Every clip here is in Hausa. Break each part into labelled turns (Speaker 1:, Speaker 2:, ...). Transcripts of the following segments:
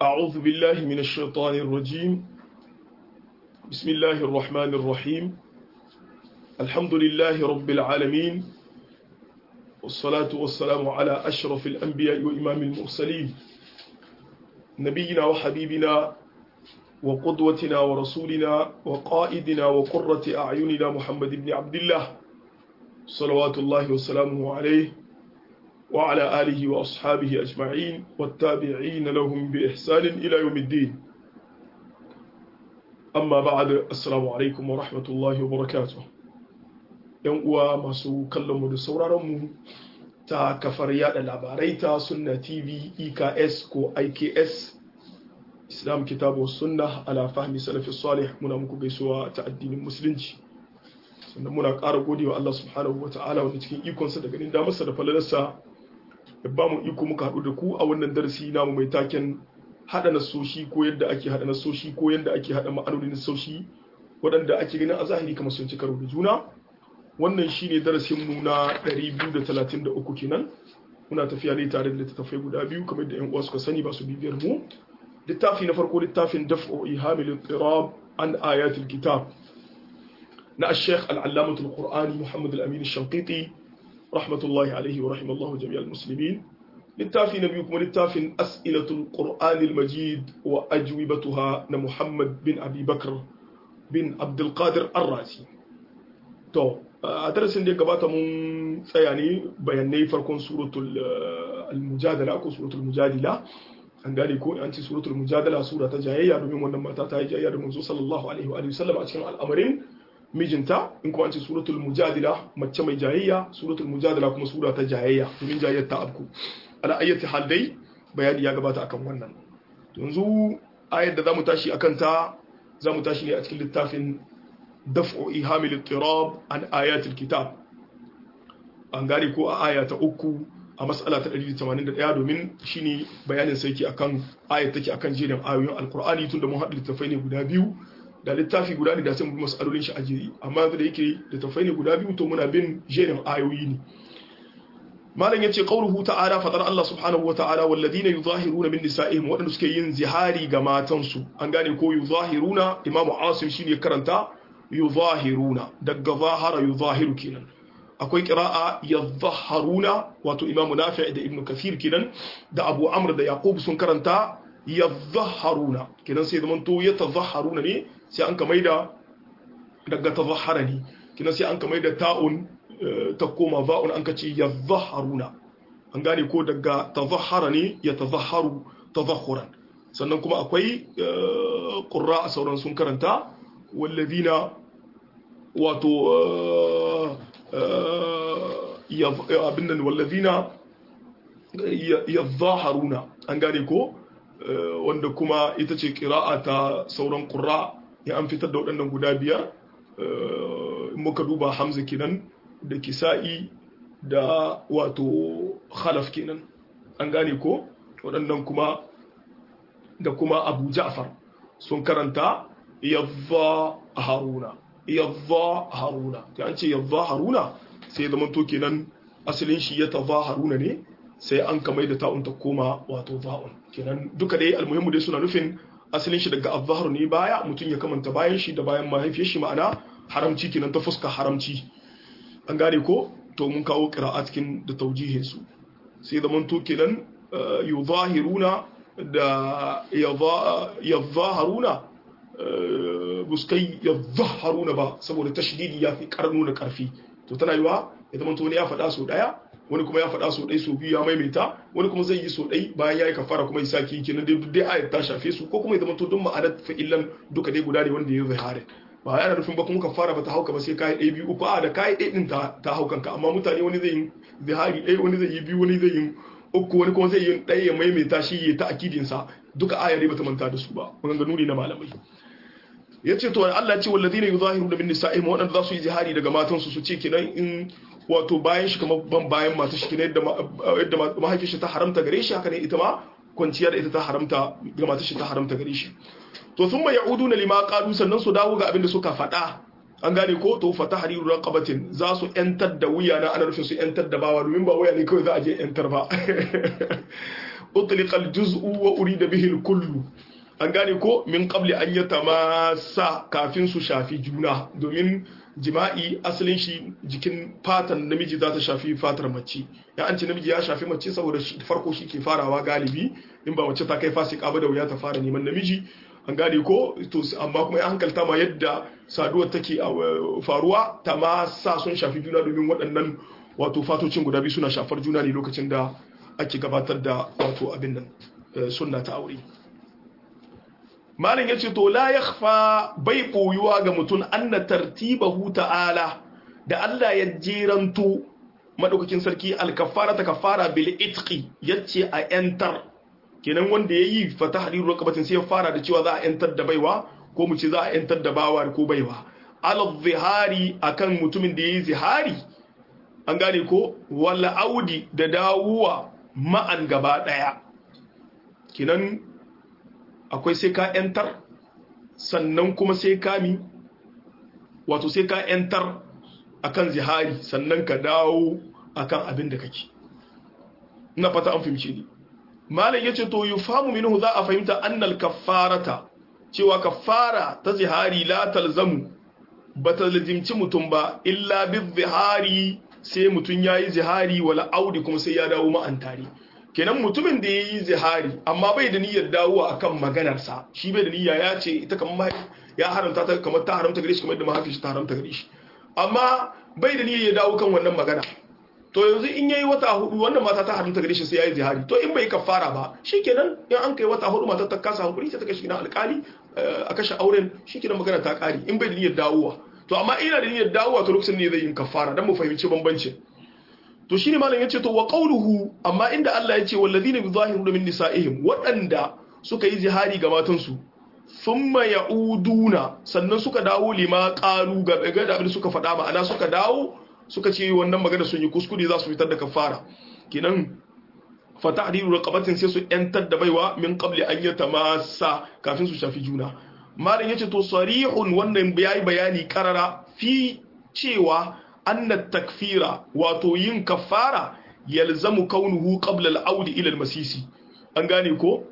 Speaker 1: أعوذ بالله من الشيطان الرجيم بسم الله الرحمن الرحيم الحمد لله رب العالمين والصلاة والسلام على أشرف الأنبياء وإمام المرسلين نبينا وحبيبنا وقدوتنا ورسولنا وقائدنا وقرة أعيننا محمد بن عبد الله صلوات الله وسلامه عليه وعلى آله وأصحابه أجمعين والتابعين لهم بإحسان إلى يوم الدين أما بعد السلام عليكم ورحمة الله وبركاته yan uwa masu kallonmu da sauraronmu ta kafar yada labarai ta sunna tv eks ko iks islam kitabu sunna ala fahmi salafi salih muna muku gaisuwa ta addinin musulunci sannan muna ƙara gode wa Allah subhanahu wa ta'ala wanda cikin ikonsa da ganin damarsa da falalarsa ya ba mu iko muka haɗu da ku a wannan darasi namu mai taken haɗa nasoshi ko yadda ake haɗa nasoshi ko yadda ake haɗa ma'anonin nasoshi waɗanda ake ganin a zahiri kamar sun ci karo da juna wannan shine darasin mu na 233 kenan muna tafiya ne tare da littattafai guda biyu kamar da yan uwa suka sani ba su bibiyar mu littafi na farko littafin daf'u ihamil ittirab an ayatul kitab na al-sheikh al-allamah al-qur'ani muhammad al-amin al-shanqiti rahmatullahi alaihi wa rahimallahu jami'al muslimin littafi na biyu kuma littafin as'ilatul qur'anil majid wa ajwibatuha na muhammad bin abi bakr bin abdul qadir ar-razi to a darasin da ya gabata mun tsaya ne bayanai farkon suratul al-mujadala ko suratul mujadila an gane ko an ce suratul mujadala sura ta jayayya domin wannan mata ta yi jayayya da manzo sallallahu alaihi wa sallam a cikin al'amarin mijinta in kuma an ce suratul mujadila mace mai jayayya suratul mujadila kuma sura ta jayayya domin jayayyar ta abku ala ayyati hal dai bayani ya gabata akan wannan yanzu ayar da zamu tashi akan ta zamu tashi ne a cikin littafin daf'u ihamil ittirab an ayatil kitab an gane ko a aya ta uku a mas'ala ta 181 domin shine bayanin sai ke akan ayat take akan jerin ayoyin alqur'ani tunda mun haɗa littafai ne guda biyu da littafi guda ne da sai mu bi mas'alolin shi a jeri amma yanzu da yake littafai ne guda biyu to muna bin jerin ayoyi ne malam yace qauluhu ta'ala fadar Allah subhanahu wa ta'ala walladhina yuzahiruna min nisa'ihim wadanda suke yin zihari ga matansu an gane ko yuzahiruna imamu asim shine karanta yuzahiruna daga zahara yuzahiru kenan akwai qira'a yadhharuna wato imamu nafi' da ibnu kathir kenan da abu amr da yaqub sun karanta yadhharuna kenan sai zaman to yatadhharuna ne sai an kamar da daga tadhhara ne kenan sai an kamar da ta'un ta koma za'un an kace yadhharuna an gane ko daga tadhhara ne yatadhharu tadhhuran sannan kuma akwai qurra sauran sun karanta wallazina wato abin nan wallazina yadhaharuna an gane ko wanda kuma ita ce kira'a ta sauran qurra ya an fitar da waɗannan guda biyar muka duba hamza kenan da kisa'i da wato khalaf kenan an gane ko waɗannan kuma da kuma abu ja'far sun karanta yadda haruna yadda haruna ta an ce yadda haruna sai zama to kenan asalin shi ya tadha haruna ne sai an kamai da ta'un ta koma wato za'un kenan duka dai almuhimmu dai suna nufin asalin shi daga azhar ne baya mutum ya kamanta bayan shi da bayan mahaifiyar shi ma'ana haramci kenan ta fuska haramci an gane ko to mun kawo qira'a cikin da taujihin su sai zaman to kenan yuzahiruna da yadhaharuna buskai yadhaharuna ba saboda tashdidi ya fi karnu da karfi to tana yiwa ya zama to wani ya faɗa so ɗaya wani kuma ya faɗa so ɗai so biyu ya maimaita wani kuma zai yi so ɗai bayan ya yi kafara kuma ya sake kenan dai dai ayat ta shafe su ko kuma ya zama to duk ma'anar fa'ilan duka dai guda ne wanda ya zahare ba yana nufin ba kuma kafara ba ta hauka ba sai kai ɗaya biyu uku a da kai ɗaya din ta ta haukan ka amma mutane wani zai yi zahari ɗaya wani zai yi biyu wani zai yi uku wani kuma zai yi ɗaya ya maimaita shi ya ta akidin sa duka aya ne bata manta da su ba maganganu ne na malamai ya ce to Allah ce wallazina yuzahiruna min nisa'ihim waɗanda za su yi jihari daga matansu su ce kenan in wato bayan shi kamar ban bayan mata shi kenan yadda mahaifin shi ta haramta gare shi haka ne ita ma kwanciya da ita ta haramta ga mata shi ta haramta gare shi to sun mai ya'udu na lima qalu sannan su dawo ga abin da suka faɗa an gane ko to fa tahriru raqabatin za su yantar da wuya na ana rufin su yantar da bawa domin ba wuya ne kawai za a je yantar ba utliqa al-juz'u wa urida bihi al-kullu an gane ko min qabli an yatamassa kafin su shafi juna domin jima'i asalin shi jikin fatan namiji za ta shafi fatar mace ya an ce namiji ya shafi mace saboda farko shi ke farawa galibi in ba mace ta kai fasika ba da wuya ta fara neman namiji an gane ko to amma kuma ya hankalta ma yadda saduwar take faruwa ta ma sa sun shafi juna domin waɗannan wato fatocin guda biyu suna shafar juna ne lokacin da ake gabatar da wato abin nan sunna ta aure malin ya ce to la yakhfa bai koyuwa ga mutum anna tartibahu ta'ala da Allah ya jeranto madaukakin sarki alkafara ta kafara bil itqi yace a yantar kenan wanda yayi fatahriru raqabatin sai ya fara da cewa za a yantar da baiwa ko mu ce za a yantar da bawa ko baiwa ala zihari akan mutumin da yayi zihari an gane ko wala audi da dawuwa ma'an gaba daya kenan akwai sai ka yantar sannan kuma sai ka mi wato sai ka yantar akan zihari sannan ka dawo akan abin da kake ina fata an fahimce ni malam yace to yufamu minhu za a fahimta annal kaffarata cewa kaffara ta zihari la talzamu bata lazimci mutum ba illa bi zihari sai mutum yayi zihari wala audi kuma sai ya dawo ma'antari kenan mutumin da yayi zihari amma bai da niyyar dawo akan maganarsa shi bai da niyya ya ce ita kamar ya haramta ta kamar ta haramta gare shi kamar da mahaifi ta haramta gare shi amma bai da niyyar ya dawo kan wannan magana to yanzu in yayi wata hudu wannan mata ta haramta gare shi sai yayi zihari to in bai kafara ba shikenan in an kai wata hudu mata ta kasa hankuri sai ta kashi gidan alkali a kashe auren shikenan magana ta kare in bai da niyyar dawowa to amma ina da niyyar dawowa to lokacin ne zai yin kafara dan mu fahimci bambancin to shine malam yace to wa qawluhu amma inda Allah yace walladhina yuzahiruna min nisaihim wadanda suka yi zihari ga matansu thumma yauduna sannan suka dawo lima qalu ga ga da suka faɗa ma'ana suka dawo suka ce wannan magana sun yi kuskure za su fitar da kafara kenan fa ta'dilu raqabatin sai su yantar da baiwa min qabli an yatamassa kafin su shafi juna malam yace to sarihun wannan yayi bayani karara fi cewa anna takfira wato yin kafara yalzamu kaunuhu qabla al-aud ila al-masisi an gane ko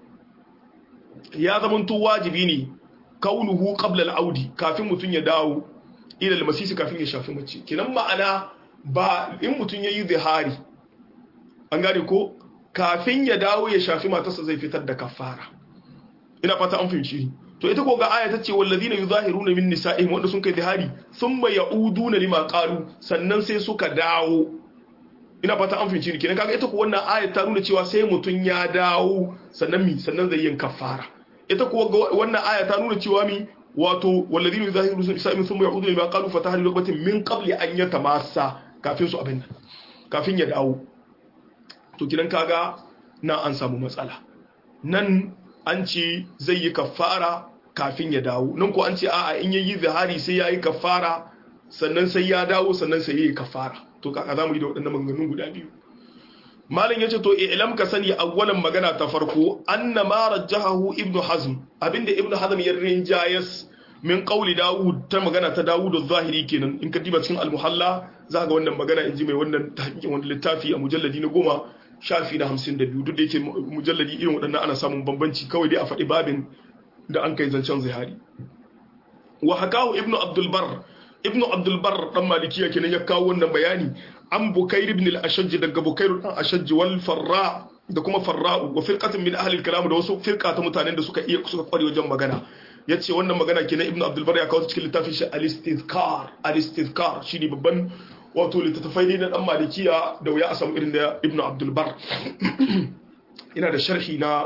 Speaker 1: ya zamanto wajibi ne kaunuhu qabla al-aud kafin mutun ya dawo ila al-masisi kafin ya shafi mace kinan ma'ana ba in mutun yayi zihari an gane ko kafin ya dawo ya shafi matarsa zai fitar da kafara ina fata an fahimci to ita ko ga aya ta ce wallazina yuzahiruna min nisa'ihim wanda sun kai zihari thumma ya'uduna lima qalu sannan sai suka dawo ina fata an fahimci kenan kaga ita ko wannan aya ta nuna cewa sai mutun ya dawo sannan mi sannan zai yin kafara ita ko wannan aya ta nuna cewa mi wato wallazina yuzahiruna min nisa'ihim thumma ya'uduna lima qalu fatahlu raqabatin min qabli an yatamassa kafin su abin nan kafin ya dawo to kidan kaga na an samu matsala nan an ce zai yi kafara kafin ya dawo nan ko an ce a'a in yayi zihari sai yayi kafara sannan sai ya dawo sannan sai yayi kafara to kaka zamu yi da waɗannan maganganun guda biyu malam yace to ilam ka sani awwalan magana ta farko anna ma rajjahu ibnu hazm abinda ibnu hazm ya rinjayas min qawli daud ta magana ta daud az-zahiri kenan in ka diba cikin al-muhalla za ga wannan magana inji mai wannan tahqiqin wannan littafi a mujalladi na goma shafi na hamsin da biyu duk da yake mujalladi irin waɗannan ana samun bambanci kawai dai a faɗi babin da an kai zancen zihari wa hakahu ibnu abdulbar ibnu abdulbar dan malikiya kenan ya kawo wannan bayani an bukair ibn al-ashajj daga bukair dan ashajj wal farra da kuma farra'u wa firqatin min ahli al-kalam da wasu firqa ta mutanen da suka iya suka kware wajen magana yace wannan magana kenan ibnu abdulbar ya kawo cikin littafin shi al-istizkar al-istizkar shine babban wato littattafai ne na dan malikiya da wuya a samu irin da ibnu abdulbar ina da sharhi na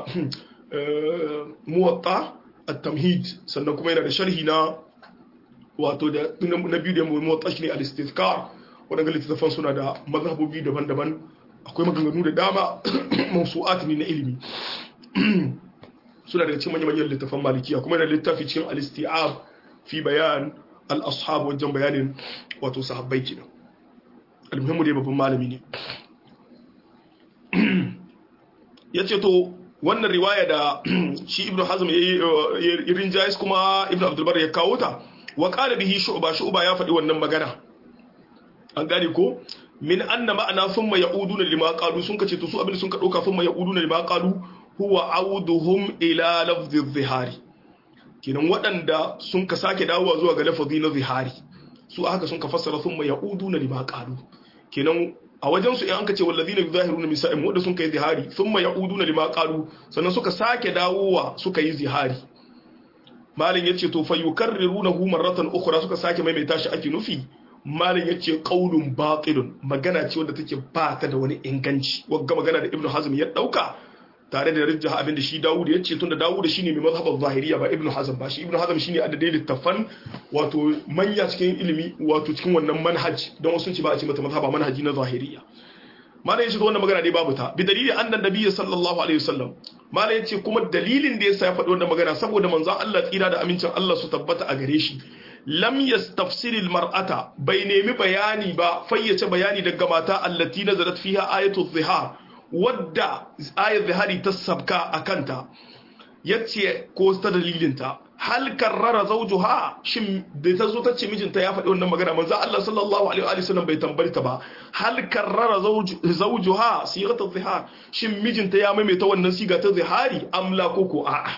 Speaker 1: muwatta at-tamhid sannan kuma yana da sharhi na wato da na biyu da muwatta shine al-istizkar wadanda littattafan suna da mazhabobi daban-daban akwai maganganu da dama mawsu'at ne na ilimi suna daga cikin manyan littattafan malikiya kuma yana littafi cikin al-isti'ab fi bayan al-ashab wajen bayanin wato sahabbai kenan almuhimmu dai babban malami ne ya ce to wannan riwaya da shi ibn hazm ya yi rinjayis kuma ibn abdulbar ya kawo ta wa ƙara bihi shu'ba shu'ba ya faɗi wannan magana an gane ko min anna ma'ana thumma ya'uduna lima qalu sun kace to su abin sun ka dauka thumma ya'uduna lima qalu huwa auduhum ila lafzi zihari kenan waɗanda sun ka sake dawowa zuwa ga lafazi na zihari su haka sun ka fassara thumma ya'uduna lima qalu kenan a wajen su in an ka ce wallazina yuzahiruna misa'im wanda sun kai zihari thumma ya'uduna lima qalu sannan suka sake dawowa suka yi zihari malin yace to fa yukarrirunahu marratan ukhra suka sake maimaita shi ake nufi malin yace qaulun batilun magana ce wadda take ba ta da wani inganci wagga magana da ibnu hazm ya dauka tare da rijjaha abinda shi Dawud ya ce tunda Dawud shine mai mazhabar zahiriya ba Ibn Hazm ba shi Ibn Hazm shine adadai littafan wato manya cikin ilimi wato cikin wannan manhaj don wasu ce ba a ce mata mazhaba manhaji na zahiriya malai yace wannan magana dai babu ta bi dalili annan nabiyyi sallallahu alaihi wasallam malai yace kuma dalilin da yasa ya faɗi wannan magana saboda manzon Allah tsira da amincin Allah su tabbata a gare shi lam yastafsir mar'ata bai nemi bayani ba fayyace bayani daga mata allati nazarat fiha ayatu dhihar wadda ayar zihari ta sabka a kanta ya ce ko ta dalilinta hal karrara zaujuha shin da ta zo ta ce mijinta ya faɗi wannan magana manzo Allah sallallahu alaihi wa sallam bai tambayi ta ba hal karrara zaujuha sigatul zihar shin mijinta ya maimaita wannan siga ta zihari amla ko ko a'a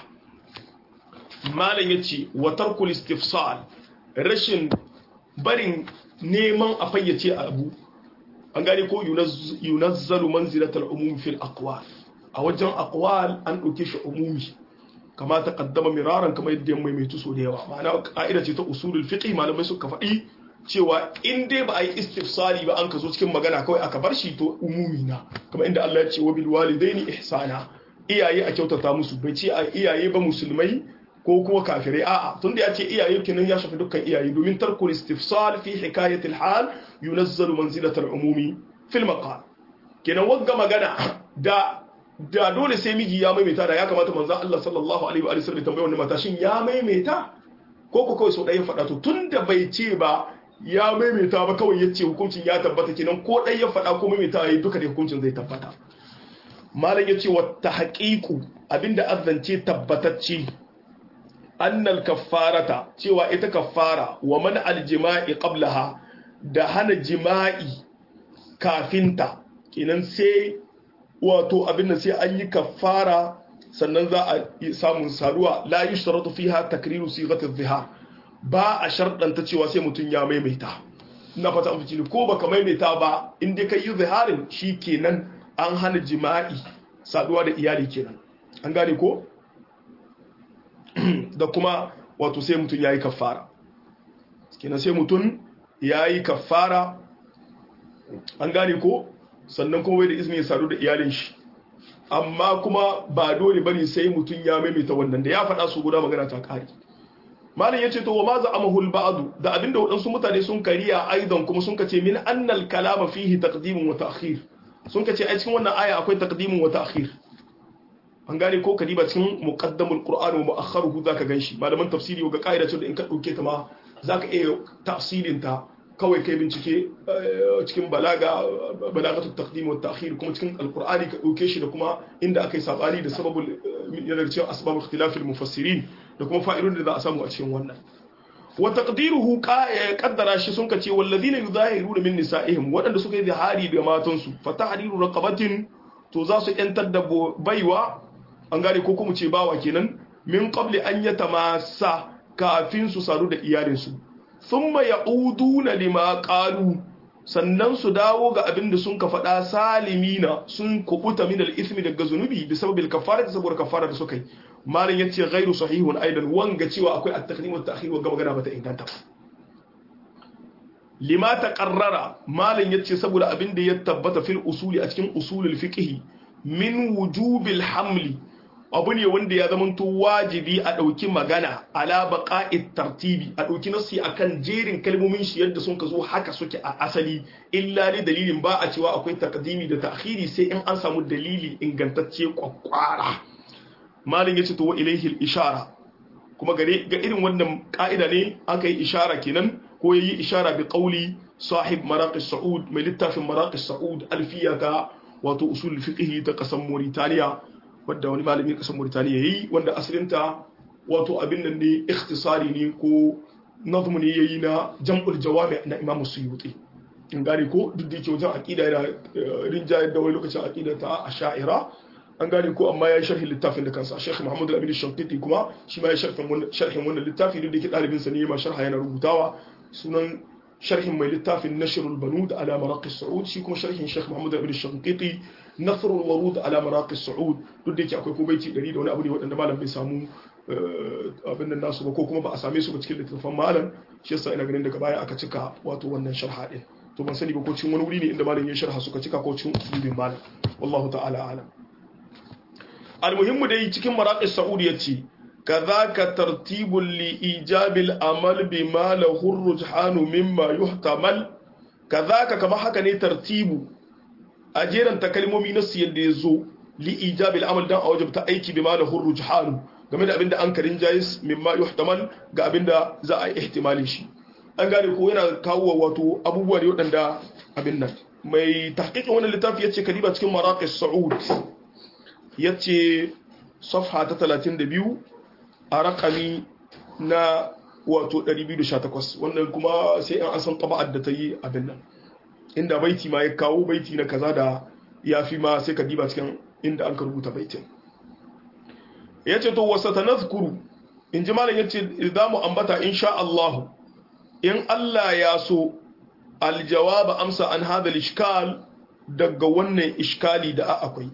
Speaker 1: malam yace wa tarkul istifsal rashin barin neman a fayyace abu an gane ko yunazzalu manzilatal umum fil aqwal a wajen aqwal an dauke shi umumi kama ta kaddama miraran kamar yadda ya maimaitu so da yawa ma'ana ka'ida ce ta usulul fiqh malamai suka faɗi cewa in dai ba a yi istifsali ba an ka zo cikin magana kawai aka bar shi to umumi na kamar inda Allah ya ce wa bil walidaini ihsana iyaye a kyautata musu bai ce a iyaye ba musulmai ko kuma kafirai a'a tunda ya ce iyaye kenan ya shafi dukkan iyaye domin tarkul istifsal fi hikayatil hal yunazzalu manzilatal umumi fil maqal kenan wagga magana da da dole sai miji ya maimaita da ya kamata manzo Allah sallallahu alaihi wa sallam tambaye wannan mata shin ya maimaita ko ko kawai sau ɗaya faɗa to tunda bai ce ba ya maimaita ba kawai yace hukuncin ya tabbata kenan ko ɗaya ya faɗa ko maimaita yayi duka da hukuncin zai tabbata malam yace wa tahqiqu abinda azzance tabbatacce annal kaffarata cewa ita kaffara wa man aljima'i qablaha da hana jima'i kafinta kenan sai wato abin da sai an yi kaffara sannan za a samun saduwa la yushtaratu fiha takriru sighati dhihar ba a sharɗanta cewa sai mutum ya maimaita ina fata an fice ko baka maimaita ba in dai kai yi ziharin kenan an hana jima'i saduwa da iyali kenan an gane ko da kuma wato sai mutum ya yi kafara kenan sai mutum ya yi kafara an gane ko sannan kuma wai da izini ya sadu da iyalin shi amma kuma ba dole bane sai mutum ya maimaita wannan da ya faɗa su guda magana ta kare malam yace to wa ma za amahul ba'du da abinda waɗansu mutane sun kariya aidan kuma sun kace min annal kalama fihi taqdimun wa ta'khir sun kace a cikin wannan aya akwai taqdimun wa ta'khir an gane ko kadiba cikin muqaddamul qur'an wa mu'akhkharuhu zaka ganshi malaman tafsiri ga kaida ce da in ka dauke ta ma zaka iya tafsirin ta kawai kai bincike cikin balaga balagatu taqdim wa ta'khir kuma cikin alqur'ani ka dauke shi da kuma inda akai sabani da sababul yana cikin asbabul ikhtilaf al mufassirin da kuma fa'idun da za a samu a cikin wannan wa taqdiruhu qaddara shi sun kace wallazina yuzahiruna min nisa'ihim wadanda suka yi zihari da matansu fa tahriru raqabatin to za su yantar da baiwa an gane ko kuma ce bawa kenan min qabli an yatamassa kafin su sadu da iyalinsu thumma ya'uduna lima qalu sannan su dawo ga abin da sun ka faɗa salimina sun kubuta min al-ithmi daga zunubi bi sababil kafarati saboda kafara da suka yi malin yace ghairu sahihun aidan wanga cewa akwai at-taqdim wa at-ta'khir wa magana bata inganta lima taqarrara malin yace saboda abin da ya tabbata fil usuli a cikin usulul fiqh min wujubil hamli abu ne wanda ya zamanto wajibi a ɗauki magana ala baqa'it tartibi a ɗauki nassi akan jerin kalmomin shi yadda sun ka zo haka suke a asali illa ne dalilin ba a cewa akwai takdimi da ta'khiri sai in an samu dalili ingantacce kwakwara malin yace to wa ilaihi ishara kuma gare ga irin wannan ka'ida ne aka yi ishara kenan ko yayi ishara bi qauli sahib maraqis saud mai littafin maraqis saud alfiyata wato usul fiqh ta kasan Mauritania wadda wani malami kasan Mauritania yayi wanda asalinta wato abin nan ne ikhtisari ne ko nazmu ne yayi na jam'ul jawami na Imam Suyuti in gane ko duk da yake wajen aqida yana rinjayar da wani lokacin aqida ta asha'ira an gane ko amma ya yi sharhin littafin da kansa Sheikh Muhammad Al-Amin Shankiti kuma shi ma ya sharhin wannan sharhin wannan littafi duk da yake dalibin sa ne ma sharha yana rubutawa sunan sharhin mai littafin Nashrul Banud ala Maraqi Saud shi kuma sharhin Sheikh Muhammad Al-Amin Shankiti Nasrul Warud ala Maraqi Saud duk da yake akwai ko baiti 100 da wani abu ne waɗanda malam bai samu abin nan nasu ba ko kuma ba a same su ba cikin littattafan malam shi yasa ina ganin daga baya aka cika wato wannan sharha din to ban sani ba ko cikin wani wuri ne inda malam ya sharha suka cika ko cikin usulin malam wallahu ta'ala alam almuhimmu dai cikin maraqis saudi yace kadhaka tartibul li ijabil amal bima lahu rujhanu mimma yuhtamal kadhaka kama haka ne tartibu a jeran ta kalmomi na su yadda yazo li ijabil amal dan a wajibta aiki bima lahu rujhanu game da abinda an karin jayis mimma yuhtamal ga abinda za a yi ihtimalin shi an gane ko yana kawo wato abubuwa ne waɗanda abin nan mai tahqiqin wannan littafi yace kadiba cikin maraqis saud yace safha ta 32 a rakami na wato 218 wannan kuma sai an san taba'ar da ta yi abin nan inda baiti ma ya kawo baiti na kaza da ya fi ma sai kadiba cikin inda an ka rubuta baitin yace to wasa tanazkuru in ji malam yace za mu ambata insha Allah in Allah ya so aljawaba amsa an hada ishkal daga wannan ishkali da akwai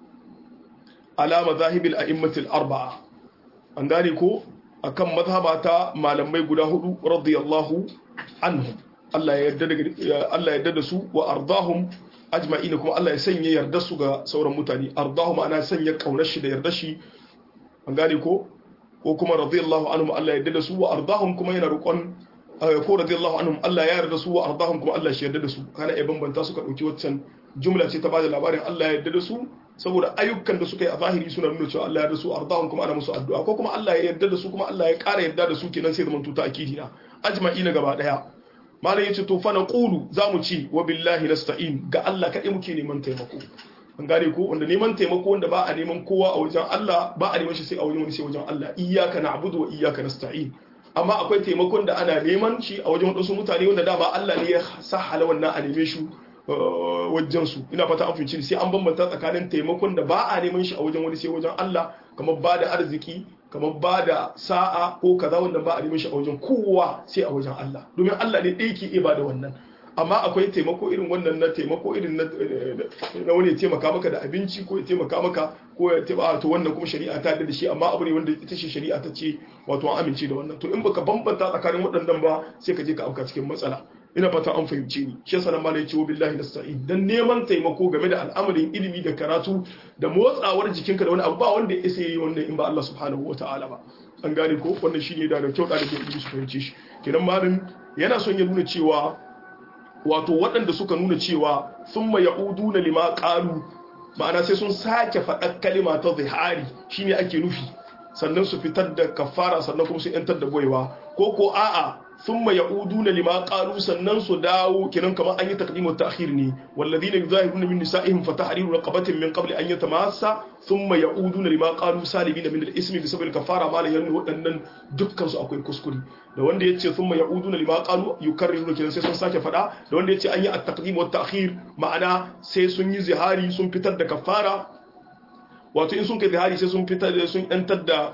Speaker 1: alama zahibil a'immatil arba'a an gane ko akan mazhabata malamai guda hudu radiyallahu anhum Allah ya yarda da Allah ya yarda da su wa ardahum ajma'ina kuma Allah ya sanya yarda su ga sauran mutane ardahum ana sanya kaunar shi da yarda shi an gane ko ko kuma radiyallahu anhum Allah ya yarda da su wa ardahum kuma yana roƙon ko radiyallahu anhum Allah ya yarda su wa ardahum kuma Allah shi yarda da su kana ya bambanta su ka dauki waccan jumla ce ta bada labarin Allah ya yarda da su saboda ayyukan da suka yi a zahiri suna nuna cewa Allah ya yarda su ardahum kuma ana musu addu'a ko kuma Allah ya yarda da su kuma Allah ya ƙara yarda da su kenan sai zaman tuta akidi na ajma'i na gaba daya malam yace to fa naqulu zamu ci wa billahi nasta'in ga Allah kadai muke neman taimako an gane ko wanda neman taimako wanda ba a neman kowa a wajen Allah ba a neman shi sai a wajen wani sai wajen Allah iyyaka na'budu wa iyyaka nasta'in amma akwai taimakon da ana neman shi a wajen wadansu mutane wanda dama Allah ne ya sahala wannan a neme shi wajen su ina fata an fahimci sai an bambanta tsakanin taimakon da ba a neman shi a wajen wani sai wajen Allah kamar ba da arziki kamar ba da sa'a ko kaza wanda ba a neman shi a wajen kowa sai a wajen Allah domin Allah ne ɗaya ke iya ba da wannan amma akwai taimako irin wannan na taimako irin na wani ya taimaka maka da abinci ko ya taimaka maka ko ya taimaka to wannan kuma shari'a ta da shi amma abu ne wanda ita ce shari'a ta ce wato an amince da wannan to in baka bambanta tsakanin waɗannan ba sai ka je ka auka cikin matsala ina fata an fahimce ni shi yasa nan malai cewa billahi nasta'in dan neman taimako game da al'amarin ilimi da karatu da motsawar jikinka da wani abu ba wanda ya isa yi wannan in ba Allah subhanahu wataala ba an gane ko wannan shine da da kyau da ilimi su fahimce shi kenan malin yana son ya nuna cewa wato waɗanda suka nuna cewa sun ma ya'udu na lima ƙalu ma'ana sai sun sake faɗar kalima ta zihari shine ake nufi sannan su fitar da kafara sannan kuma su yantar da boyewa ko ko a'a sun ma ya'udu na lima ƙalu sannan su dawo kinan kamar an yi takdimu ta akhir ne walladina yuzahiruna min nisa'ihim fa tahriru raqabatin min qabli an yatamassa thumma ya'uduna lima qalu salibina min al-ismi bi sabab al-kafara ma la yannu wadannan dukkan su akwai kuskure da wanda yace thumma ya'uduna lima qalu yukarriru kenan sai sun sake fada da wanda yace an yi at-taqdim wa at-ta'khir ma'ana sai sun yi zihari sun fitar da kafara wato in sun kai zihari sai sun fitar da sun yantar da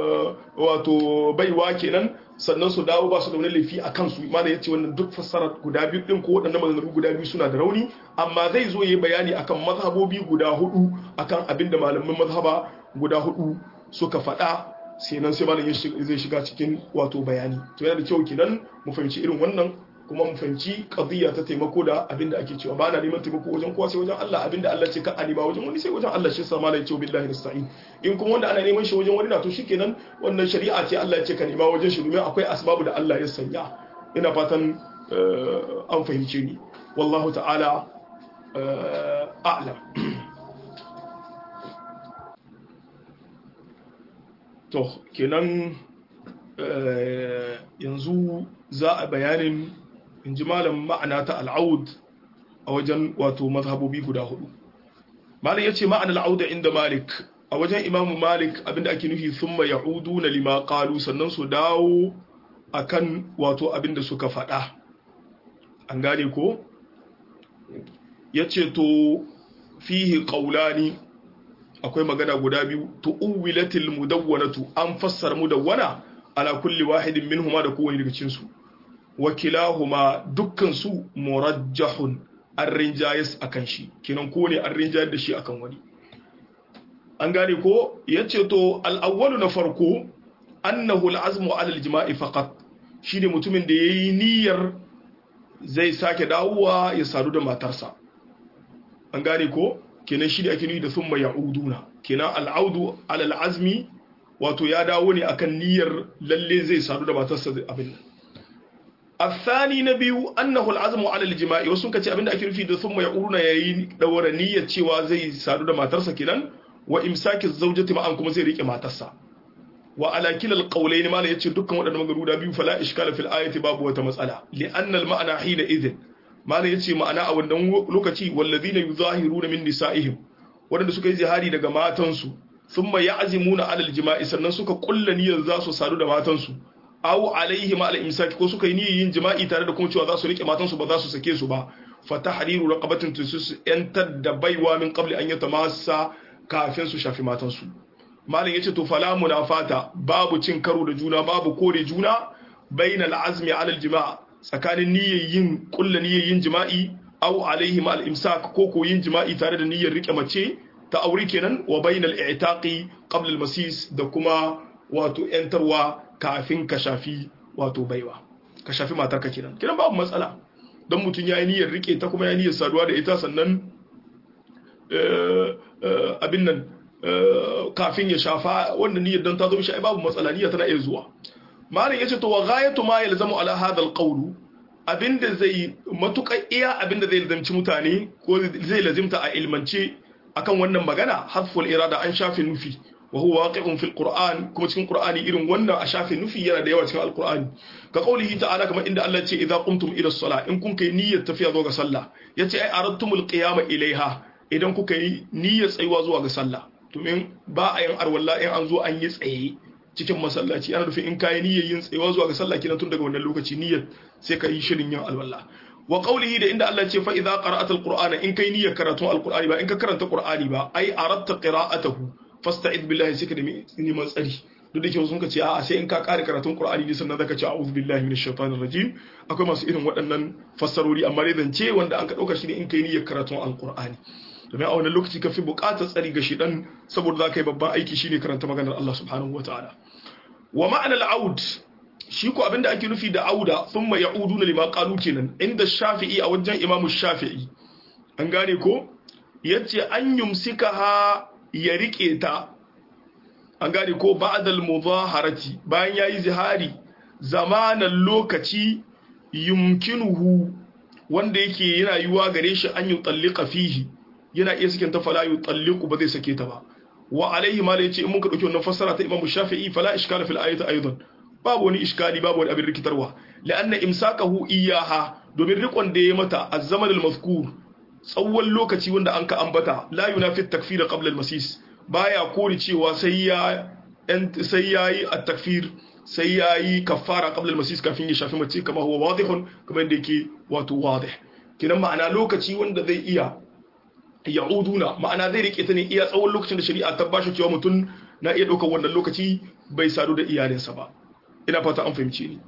Speaker 1: wato baiwa kenan sannan su dawo ba su da wani laifi a kansu mana ya ce wannan duk fassara guda biyu din ko waɗannan maganganu guda biyu suna da rauni amma zai zo yi bayani akan mazhabobi guda hudu akan abin da malaman mazhaba guda hudu suka faɗa sai nan sai malam zai shiga cikin wato bayani to yana da kyau kenan mu fahimci irin wannan kuma mu fahimci qadiyya ta taimako da abin da ake cewa ba na neman taimako wajen kowa sai wajen Allah abin da Allah ce ka a nema wajen wani sai wajen Allah shi sa malai ce billahi nasta'in in kuma wanda ana neman shi wajen wani na to shikenan wannan shari'a ce Allah ya ce ka nema wajen shi domin akwai asbabu da Allah ya sanya ina fatan an fahimce ni wallahu ta'ala a'lam to kenan yanzu za a bayanin in ji malam ma'ana ta al'aud a wajen wato mazhabobi guda hudu malam ya ce ma'ana al'auda inda malik a wajen imamu malik abinda ake nufi sun ma ya'udu na lima kalu sannan su dawo akan wato abinda suka faɗa an gane ko yace to fihi qawlani akwai magana guda biyu tu'wilatil mudawwanatu an fassara mudawwana ala kulli wahidin minhuma da kowane daga cikin su wa kilahuma dukkan su murajjahun an rinjayes akan shi kinan ko ne an rinjayar da shi akan wani an gane ko yace to al-awwalu na farko annahu al-azmu ala al-jima'i faqat shine mutumin da yayi niyyar zai sake dawowa ya sadu da matarsa an gane ko kenan shi da ake nufi da thumma ya'uduna kenan al-audu ala al-azmi wato ya dawo ne akan niyyar lalle zai sadu da matarsa abin nan الثاني نبي أنه العزم على الجماع wasu kace abinda ake nufi da thumma ya'uruna yayi dawara niyyar cewa zai sadu da matarsa kenan wa imsaki zawjati ma'an kuma zai rike matarsa wa ala kilal qawlayn mala yace dukkan wadannan magaru da biyu fala iskala fil ayati babu wata matsala li anna al ma'ana hina idhin mala yace ma'ana a wannan lokaci walladhina yuzahiruna min nisa'ihim wadanda suka yi zihari daga matansu thumma ya'zimuna ala al jima'i sannan suka kulla niyyar za su sadu da matansu aw alaihim ala imsaki ko suka yi niyyar yin jima'i tare da kuma cewa za su rike matansu ba za su sake su ba fa tahriru raqabatin tusus yantar da baiwa min qabli an yatamassa kafin su shafi matansu malam yace to fala munafata babu cin karo da juna babu kore juna bainal azmi ala aljima' tsakanin niyyar yin kullu niyyar yin jima'i aw alaihim al imsak ko ko yin jima'i tare da niyyar rike mace ta aure kenan wa bainal i'taqi qabla al masis da kuma wato yantarwa kafin ka shafi wato baiwa ka shafi matarka kenan kenan babu matsala don mutum ya yi niyyar rike ta kuma ya yi niyyar saduwa da ita sannan abin nan kafin ya shafa wannan niyyar don ta zo mishi ai babu matsala niyyar tana iya zuwa malam yace to wa ghayatu ma yalzamu ala hadha alqawl abinda zai matuƙa iya abinda zai lazimci mutane ko zai lazimta a ilmance akan wannan magana hadful irada an shafe nufi wa huwa waqi'un fil qur'an kuma cikin qur'ani irin wannan a shafe nufi yana da yawa cikin alqur'ani ka qaulihi ta'ala kamar inda Allah ya ce idza qumtum ila as-salah in kun kai niyyar tafiya zuwa ga sallah yace ai aradtumul qiyama ilaiha idan kuka yi niyyar tsayuwa zuwa ga sallah domin ba a yin arwalla in an zo an yi tsaye cikin masallaci ana nufin in kayi niyyar yin tsayuwa zuwa ga sallah kenan tun daga wannan lokaci niyyar sai ka yi shirin yin alwalla wa qawlihi da inda Allah ya ce fa idza qara'ata al-qur'ana in kai niyyar karatun al-qur'ani ba in ka karanta qur'ani ba ai aratta qira'atahu fasta'id billahi sai ka nemi neman tsari duk da kyau sun ka ce a sai in ka kare karatun qur'ani ne sannan zaka ce a'udhu billahi minash shaitanir rajim akwai masu irin waɗannan fassarori amma dai zance wanda an ka dauka shi ne in kai niyyar karatun al-qur'ani domin a wannan lokaci ka fi buƙatar tsari ga shidan saboda za ka yi babban aiki shine karanta maganar Allah subhanahu wa ta'ala wa ma'anar aud shi ko abinda ake nufi da auda sun mai ya'udu na lima ƙalu kenan inda shafi'i a wajen imamu shafi'i an gane ko yace an yumsika ha ya riƙe ta an gane ko ba'dal muzaharati bayan yayi zihari zamanan lokaci yumkinuhu wanda yake yana yiwa gare shi an yi tsallika fihi yana iya sakin ta fala yu talliqu ba zai sake ta ba wa alaihi ma yace in muka dauki wannan fassara ta Imam Shafi'i fala iskala fil ayati aidan babu wani iskali babu wani abin rikitarwa la'anna imsakahu iyaha domin rikon da ya mata az-zaman al-mazkur tsawon lokaci wanda an ka ambata la yunafi at-takfir qabla al-masis baya kori cewa sai ya sai yayi at-takfir sai yayi kaffara qabla al-masis kafin ya shafi mace kama huwa wadihun kamar yadda yake wato wadih kinan ma'ana lokaci wanda zai iya ya'uduna ma'ana zai rike ta ne iya tsawon lokacin da shari'a ta bashi cewa mutum na iya ɗaukar wannan lokaci bai sadu da iyalinsa ba ina fata an fahimci ni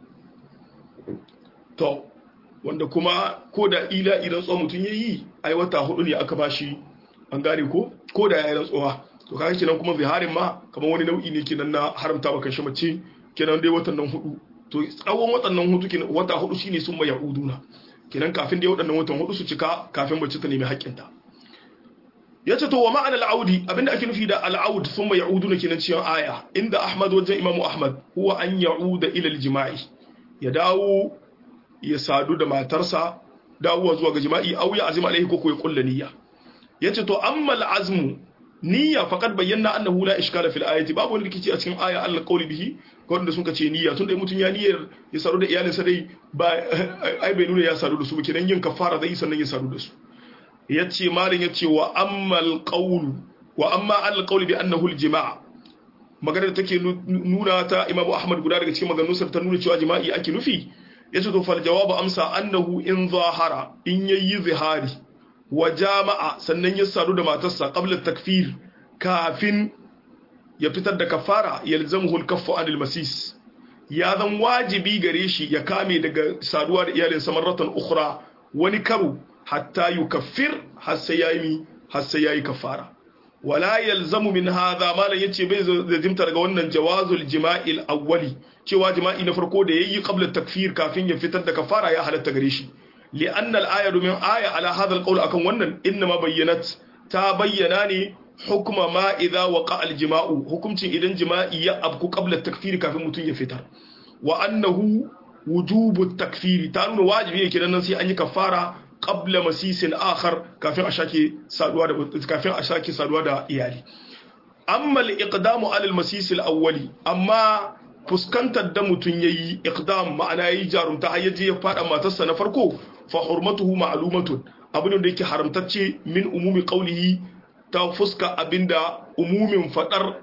Speaker 1: to wanda kuma ko da ila idan tsohon mutum ya yi ai wata hudu ne aka bashi an gane ko ko da ya yi rantsuwa to kaga kenan kuma ziharin ma kamar wani nau'i ne kenan na haramta maka shi mace kenan dai watan nan hudu to tsawon watan nan hudu kenan wata hudu shine sun mai ya'uduna kenan kafin dai waɗannan watan hudu su cika kafin mace ta nemi haƙƙinta ya ce to wa ma'anar al'audi abinda ake nufi da al'aud sun mai ya'udu na kenan cikin aya inda ahmad wajen imamu ahmad huwa an ya'uda ilal jima'i ya dawo ya sadu da matarsa dawowa zuwa ga jima'i au ya azima alaihi ko ya kulla niyya ya ce to amma al'azmu niyya faqad bayyana annahu la ishkala fil ayati babu wani rikici a cikin aya Allah qawli bihi wanda sun ce niyya tunda mutun ya niyyar ya sadu da iyalinsa dai ba ai bai nuna ya sadu da su ba kenan yin kafara zai sannan ya sadu da su yace malin yace wa ammal qawl wa amma al qawl bi annahu al jima' maganar da take nuna ta Imam Ahmad guda daga cikin maganganun ta nuna cewa jima'i ake nufi yace to fal jawabu amsa annahu in zahara in yayi zihari wa jama'a sannan ya sadu da matarsa qabla takfir kafin ya fitar da kafara yalzamuhu al-kaffu anil masis ya zan wajibi gare shi ya kame daga saduwa da iyalinsa marratan ukhra wani karo hatta yukaffir har sai yayi har sai yayi kafara wala yalzamu min hadha malan yace bai zajimta daga wannan jawazul jima'il awwali cewa jima'i na farko da yayi qabla takfir kafin ya fitar da kafara ya halatta gare shi li'anna al-aya min aya ala hadha al-qawl akan wannan inma bayyanat ta bayyana ne hukuma ma idza waqa al-jima'u hukumcin idan jima'i ya abku qabla takfir kafin mutun ya fitar wa annahu wujubu takfir ta nuna wajibi ne kidan nan sai an yi kafara qabla masisin akhar kafin a shake saduwa da kafin a shake saduwa da iyali amma al-iqdamu ala al-masis al-awwali amma fuskantar da mutun yayi iqdam ma'ana yayi jarumta har yaje ya fada matarsa na farko fa hurmatuhu ma'lumatun abin da yake haramtacce min umumi qawlihi ta fuska abinda umumin fadar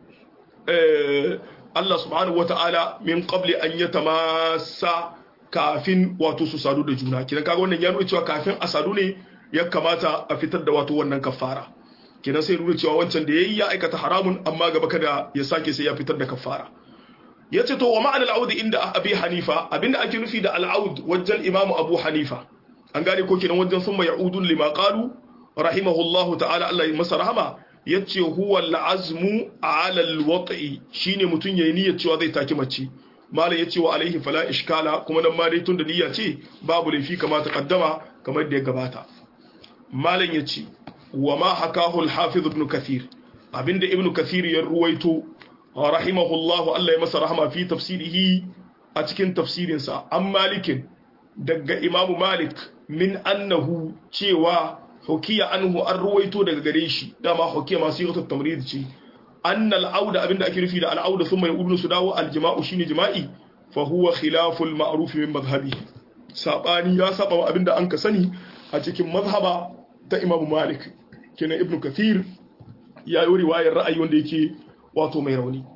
Speaker 1: Allah subhanahu wata'ala min qabli an yatamassa kafin wato su sadu da juna kidan kaga wannan ya nuna cewa kafin a sadu ne ya kamata a fitar da wato wannan kafara kidan sai nuna cewa wancan da yayi ya aikata haramun amma gaba kada ya sake sai ya fitar da kafara yace to wa ma'anar al'aud inda abi hanifa abinda ake nufi da al'aud wajen imamu abu hanifa an gane ko kidan wajen summa ya'udun lima qalu rahimahullahu ta'ala Allah ya masa rahama yace huwa al'azmu ala al-wat'i shine mutun yayi niyyar cewa zai taki mace malam yace wa alaihi fala ishkala kuma nan ma dai tun da niyya ce babu laifi kama ta kaddama kamar da ya gabata malam yace wa ma hakahu al-hafiz ibn kathir abinda ibn kathir ya ruwaito rahimahullahu Allah ya masa rahama fi tafsirihi a cikin tafsirinsa an malikin daga imamu malik min annahu cewa hukiya anhu an ruwaito daga gare shi dama hukiya masu yi tamrid ce annal auda abinda ake nufi da al'auda sun mai udunu su dawo aljima'u shine jima'i fa huwa khilaful ma'ruf min madhhabi sabani ya saba abinda an ka sani a cikin mazhaba ta imamu malik kenan ibnu kathir ya yi riwayar ra'ayi wanda yake wato mai rauni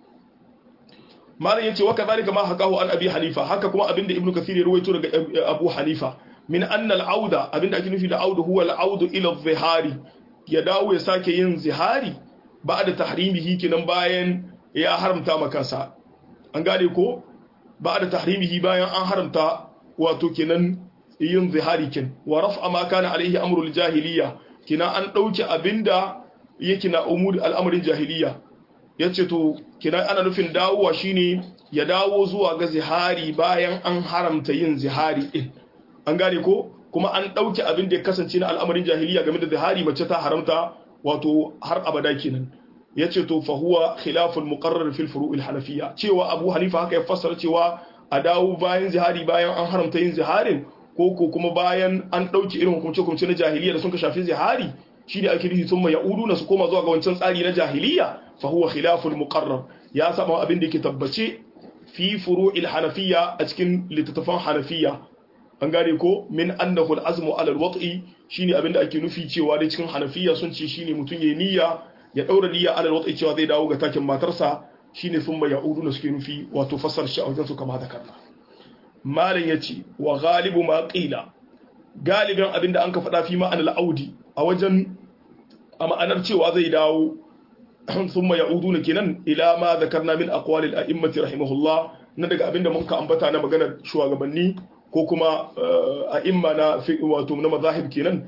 Speaker 1: malam yace wa kadhalika ma hakahu an abi hanifa haka kuma abinda ibnu kathir ya ruwaito daga abu hanifa min anna al-auda abinda ake nufi da audu huwa al-audu ila zihari ya dawo ya sake yin zihari ba'da tahrimihi kinan bayan ya haramta makansa an gane ko ba'da tahrimihi bayan an haramta wato kinan yin zihari kin wa raf'a ma kana alaihi amrul jahiliya kina an dauki abinda yake na umur al'amarin jahiliya yace to kina ana nufin dawowa shine ya dawo zuwa ga zihari bayan an haramta yin zihari din an gane ko kuma an ɗauki abin da ya kasance na al'amarin jahiliya game da zihari mace ta haramta wato har abada kenan ya ce to fahuwa khilaful muqarrar fil furu'il hanafiya cewa abu hanifa haka ya fassara cewa a dawo bayan zihari bayan an haramta yin ziharin ko ko kuma bayan an ɗauki irin hukunce hukunce na jahiliya da sun ka shafi zihari shi ne ake nufi sun mai ya'udu na su koma zuwa ga wancan tsari na jahiliya fahuwa khilaful muqarrar ya saba abin da yake tabbace fi furu'il hanafiya a cikin littattafan hanafiya an gane ko min annahu al-azmu ala al-wat'i shine abinda ake nufi cewa dai cikin hanafiya sun ce shine mutun yayi niyya ya daura niyya ala al-wat'i cewa zai dawo ga takin matarsa shine thumma ya'udu na suke nufi wato fasar shi a wajen su kama da kanna malam yace wa ghalibu ma qila galibin abinda an ka faɗa fi ma'anar al-audi a wajen a ma'anar cewa zai dawo thumma ya'udu na kenan ila ma zakarna min aqwali al-a'immati rahimahullah na daga abinda mun ka ambata na maganar shugabanni ko kuma a imma na wato na mazahib kenan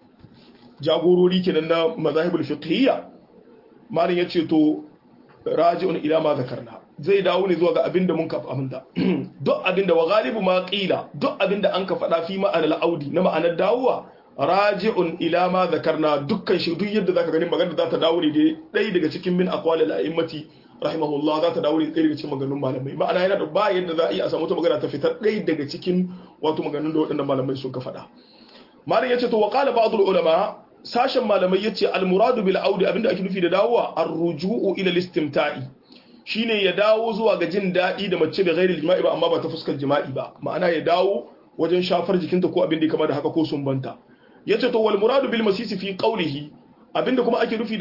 Speaker 1: jagorori kenan na mazahibul fiqhiyya malin yace to raji'un ila ma zakarna zai dawo ne zuwa ga abinda mun ka aminta duk abinda wa galibu ma qila duk abinda an ka faɗa fi ma'anar audi na ma'anar dawowa raji'un ila ma zakarna dukkan shi duk yadda zaka gani magana za ta dawo ne dai daga cikin min aqwalil a'immati rahimahullah za ta dawo ne ɗaya daga cikin maganganun malamai ma'ana yana da ba yadda za a iya a samu ta magana ta fitar ɗaya daga cikin wato maganganun da waɗannan malamai suka faɗa malam yace to wa qala ba'd ulama sashen malamai yace al muradu bil audi abinda ake nufi da dawowa ar ruju'u ila al istimta'i shine ya dawo zuwa ga jin daɗi da mace da ghairil jima'i ba amma ba ta fuskar jima'i ba ma'ana ya dawo wajen shafar jikinta ko abin da ya kama da haka ko sumbanta yace to wal muradu bil masisi fi qawlihi abinda kuma ake nufi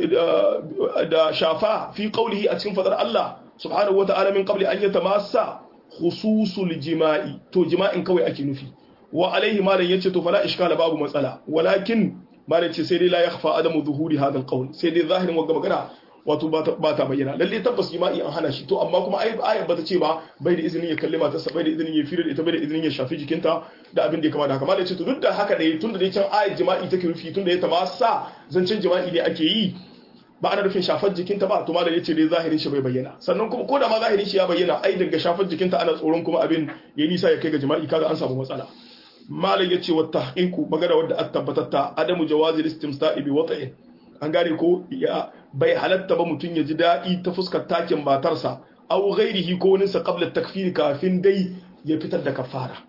Speaker 1: da da shafa fi qawlihi a cikin fadar Allah subhanahu wata'ala min qabli an yatamassa khususul jima'i to jima'in kawai ake nufi wa alaihi malam yace to fala iskala babu matsala walakin malam ce sai dai la yakhfa adamu zuhuri hadha alqawl sai dai zahirin wagga magana wato ba ta bayyana lalle tabbas jima'i an hana shi to amma kuma ayat ba ta ce ba bai da izinin ya kalli matarsa bai da izinin ya fira da ita bai da izinin ya shafi jikinta da abin da ya kama da haka malam ce to duk da haka dai tunda dai can ayat jima'i take rufi tunda ya tamasa zancen jima'i ne ake yi ba ana rufin shafar jikinta ba to malam yace dai zahirin shi bai bayyana sannan kuma ko da ma zahirin shi ya bayyana ai daga shafar jikinta ana tsoron kuma abin ya nisa ya kai ga jima'i kaga an samu matsala malam yace wa tahqiqu magana wadda at tabbatatta adamu jawazi istimsta'i bi wata'in an gane ko ya bai halatta ba mutum ya ji daɗi ta fuskar takin matarsa aw ghairihi ko wani sa qabla takfiri kafin dai ya fitar da kafara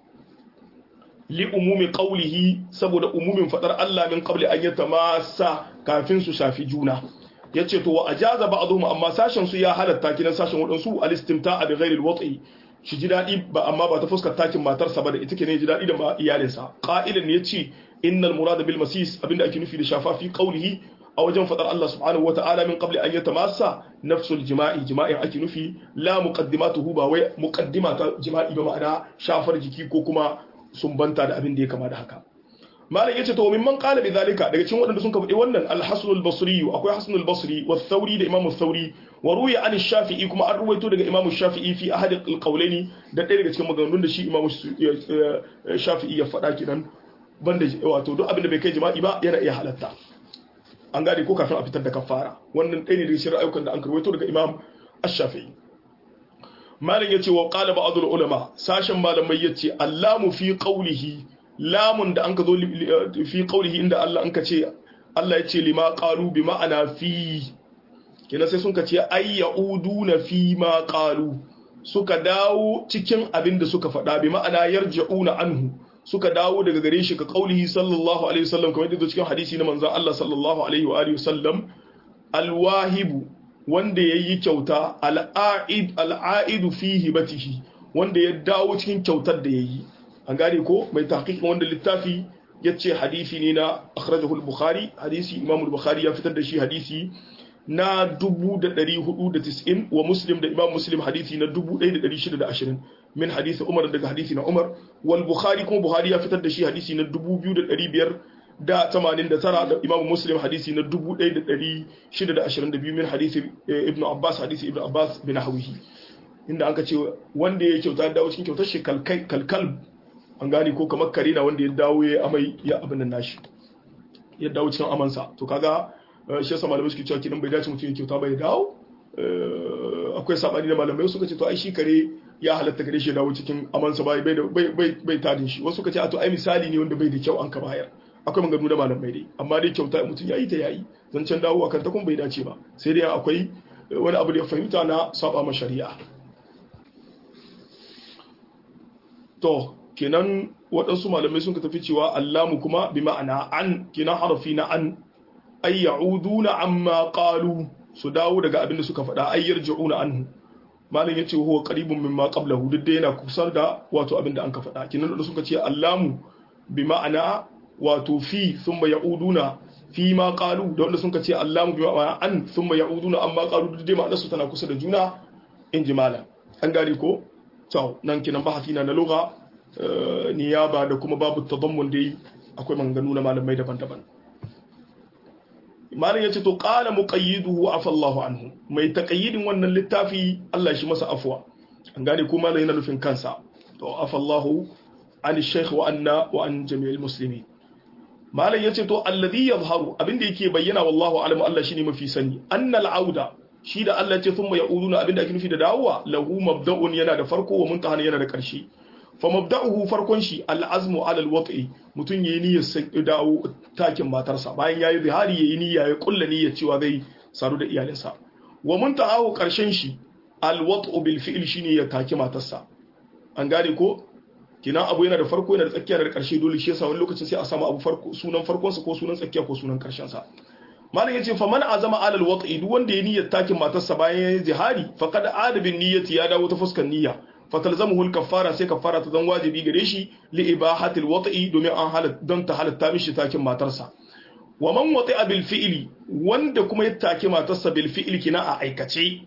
Speaker 1: li umumi qawlihi saboda umumin fadar Allah min qabli an yatamassa kafin su shafi juna yace to wa ajaza ba'dhum amma sashen su ya halatta kinan sashen wadansu al-istimta'a bi ghairi al-wat'i shi ji daɗi ba amma ba ta fuskar takin matarsa ba da ita ke ne ji daɗi da ma iyalinsa qa'ilan ne yace innal murada bil masis abinda ake nufi da shafa fi qawlihi a wajen fadar Allah subhanahu wa ta'ala min qabli an yatamassa nafsul jima'i jima'i ake nufi la muqaddimatuhu ba wai muqaddima ta jima'i ba ma'ana shafar jiki ko kuma sumbanta da abin da ya kama da haka malam yace to mimman qala bi zalika daga cikin waɗanda sun faɗi wannan al-hasan al-basri akwai hasan al-basri wa thawri da imam thawri wa ruya an shafi'i kuma an ruwaito daga imam shafi'i fi ahad al-qawlaini da ɗaya daga cikin maganganun da shi imam shafi'i ya faɗa kidan banda wato duk abin da bai kai jima'i ba yana iya halatta an gane ko kafin a fitar da kafara wannan ɗaya ne daga cikin ayyukan da an karwaito daga imam ash-shafi'i malam yace wa qala ba'dul ulama sashen malamai yace allamu fi qawlihi lamun da anka zo fi qawlihi inda Allah anka ce Allah yace lima qalu bi ma'ana fi kina sai sun kace ay yauduna fi ma qalu suka dawo cikin abin da suka faɗa bi ma'ana yarja'una anhu suka dawo daga gare shi ka kaulihi sallallahu alaihi wasallam kamar yadda cikin hadisi na manzon Allah sallallahu alaihi wa alihi wasallam alwahibu wanda yayi kyauta al'aid al'aidu fi hibatihi wanda ya dawo cikin kyautar da yayi an gane ko mai tahqiqin wanda littafi yace hadisi ne na akhrajahu al-bukhari hadisi imam al-bukhari ya fitar da shi hadisi na 1490 wa muslim da imam muslim hadisi na 1620 min hadisi umar daga hadisi na umar wal bukhari kuma buhari ya fitar da shi hadisi na 2589 da imam muslim hadisi na 1622 min hadisi ibn abbas hadisi ibn abbas bin hawihi inda aka ce wanda ya kyauta ya dawo cikin kyautar shi kalkal an gane ko kamar kare na wanda ya dawo ya amai ya abin nan nashi ya dawo cikin amansa to kaga shi yasa malamai suke cewa kidan bai dace mutum ya kyauta bai dawo akwai sabani da malamai suka ce to ai shi kare ya halatta kare shi dawo cikin amansa bai bai bai bai tadin shi wasu suka ce a to ai misali ne wanda bai da kyau an ka bayar akwai maganganu da malamai dai amma dai kyauta mutum ya yi ta yayi zancen dawo akan ta kuma bai dace ba sai dai akwai wani abu da ya fahimta na saba ma shari'a to kenan waɗansu malamai sun ka tafi cewa allamu kuma bi ma'ana an kenan harafi na an ay ya'uduna amma qalu su dawo daga abin da suka faɗa ay yarji'una anhu malam yace huwa qaribun mimma qablahu duk da yana kusa da wato abin da an ka faɗa kenan da suka ce allamu bi ma'ana wato fi thumma ya'uduna fi ma qalu da wanda suka ce allamu bi ma'ana an thumma ya'uduna amma qalu duk da ma'anar su tana kusa da juna in ji malam an gane ko to nan kenan bahasi na na lugha niyaba da kuma babu tadammun dai akwai maganganu na malamai daban-daban malam yace to qala muqayyiduhu afa Allahu anhu mai taqayyidin wannan littafi Allah shi masa afwa an gane ko malam yana nufin kansa to afa Allahu an shaykh wa anna wa an jami'il muslimin malam yace to alladhi yadhharu abinda yake bayyana wallahu alamu Allah shine mafi sani annal auda shi da Allah ce thumma ya'uduna abinda ake nufi da dawowa lahu mabda'un yana da farko wa muntahan yana da ƙarshe fa mabda'uhu farkon shi al'azmu ala alwat'i mutun yayi niyyar sai dawo takin matarsa bayan yayi zihari yayi niyya ya kulla niyyar cewa zai saru da iyalinsa wa muntahahu ƙarshen shi alwat'u bil fi'l shine ya taki matarsa an gane ko kina abu yana da farko yana da tsakiya da ƙarshe dole shi yasa wani lokacin sai a samu abu farko sunan farkon sa ko sunan tsakiya ko sunan ƙarshen sa malam yace fa man azama alal wat'i duk wanda ya niyyar takin matarsa bayan ya yi jihari faqad adabin niyyati ya dawo ta fuskar niyya fatalzamuhu al-kaffara sai kaffara ta zan wajibi gare shi li ibahatil wat'i domin an halat don ta halatta mishi takin matarsa wa man wati'a bil fi'li wanda kuma ya taki matarsa bil fi'li kina a aikace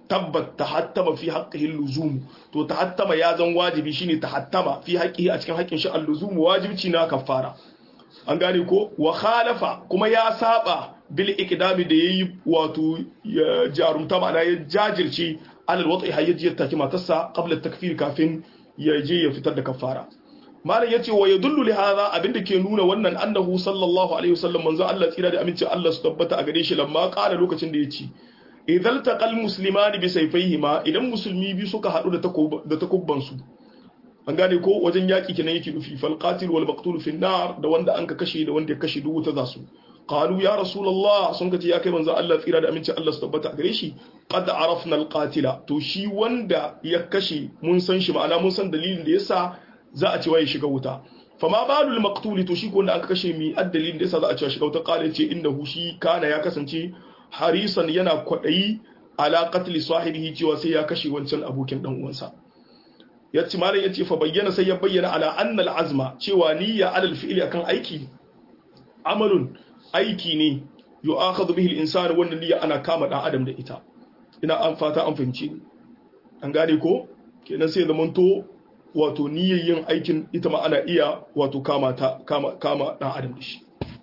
Speaker 1: tabbat tahattama fi haqqihi luzum to tahattama ya zan wajibi shine tahattama fi haqqihi a cikin haƙƙin shi al-luzum wajibci na kafara an gane ko wa khalafa kuma ya saba bil iqdami da yayi wato jarumta ma'ana ya jajirce alal wati hayyaji ya taki matarsa qabla takfir kafin ya je ya fitar da kafara malam yace wa yadullu li hadha abinda ke nuna wannan annahu sallallahu alaihi wasallam manzo Allah tsira da aminci Allah su tabbata a gare shi lamma qala lokacin da yace idan taqal muslimani bi sayfayhima idan musulmi bi suka hadu da da takubban su an gane ko wajen yaki kenan yake nufi fal qatil wal maqtul fi nar da wanda anka kashe da wanda ya kashe duk wuta zasu qalu ya rasulullah sun kace ya kai manzo Allah tsira da aminci Allah su tabbata a gare shi qad arafna al qatila to shi wanda ya kashe mun san shi ma'ana mun san dalilin da yasa za a ce waye shiga wuta fama balul maqtuli to shi ko wanda aka kashe mi addalin da yasa za a ce shiga wuta qala ce innahu shi kana ya kasance harisan yana kwadayi ala qatli sahibihi cewa sai ya kashe wancan abokin dan uwansa yace malam yace fa bayyana sai ya bayyana ala anna al azma cewa niyya alal fi'li akan aiki amalun aiki ne yu'akhadhu bihi al insanu wannan niyya ana kama dan adam da ita ina an fata an fahimci an gane ko kenan sai zamanto wato niyyar yin aikin ita ma ana iya wato kama ta kama kama dan adam da shi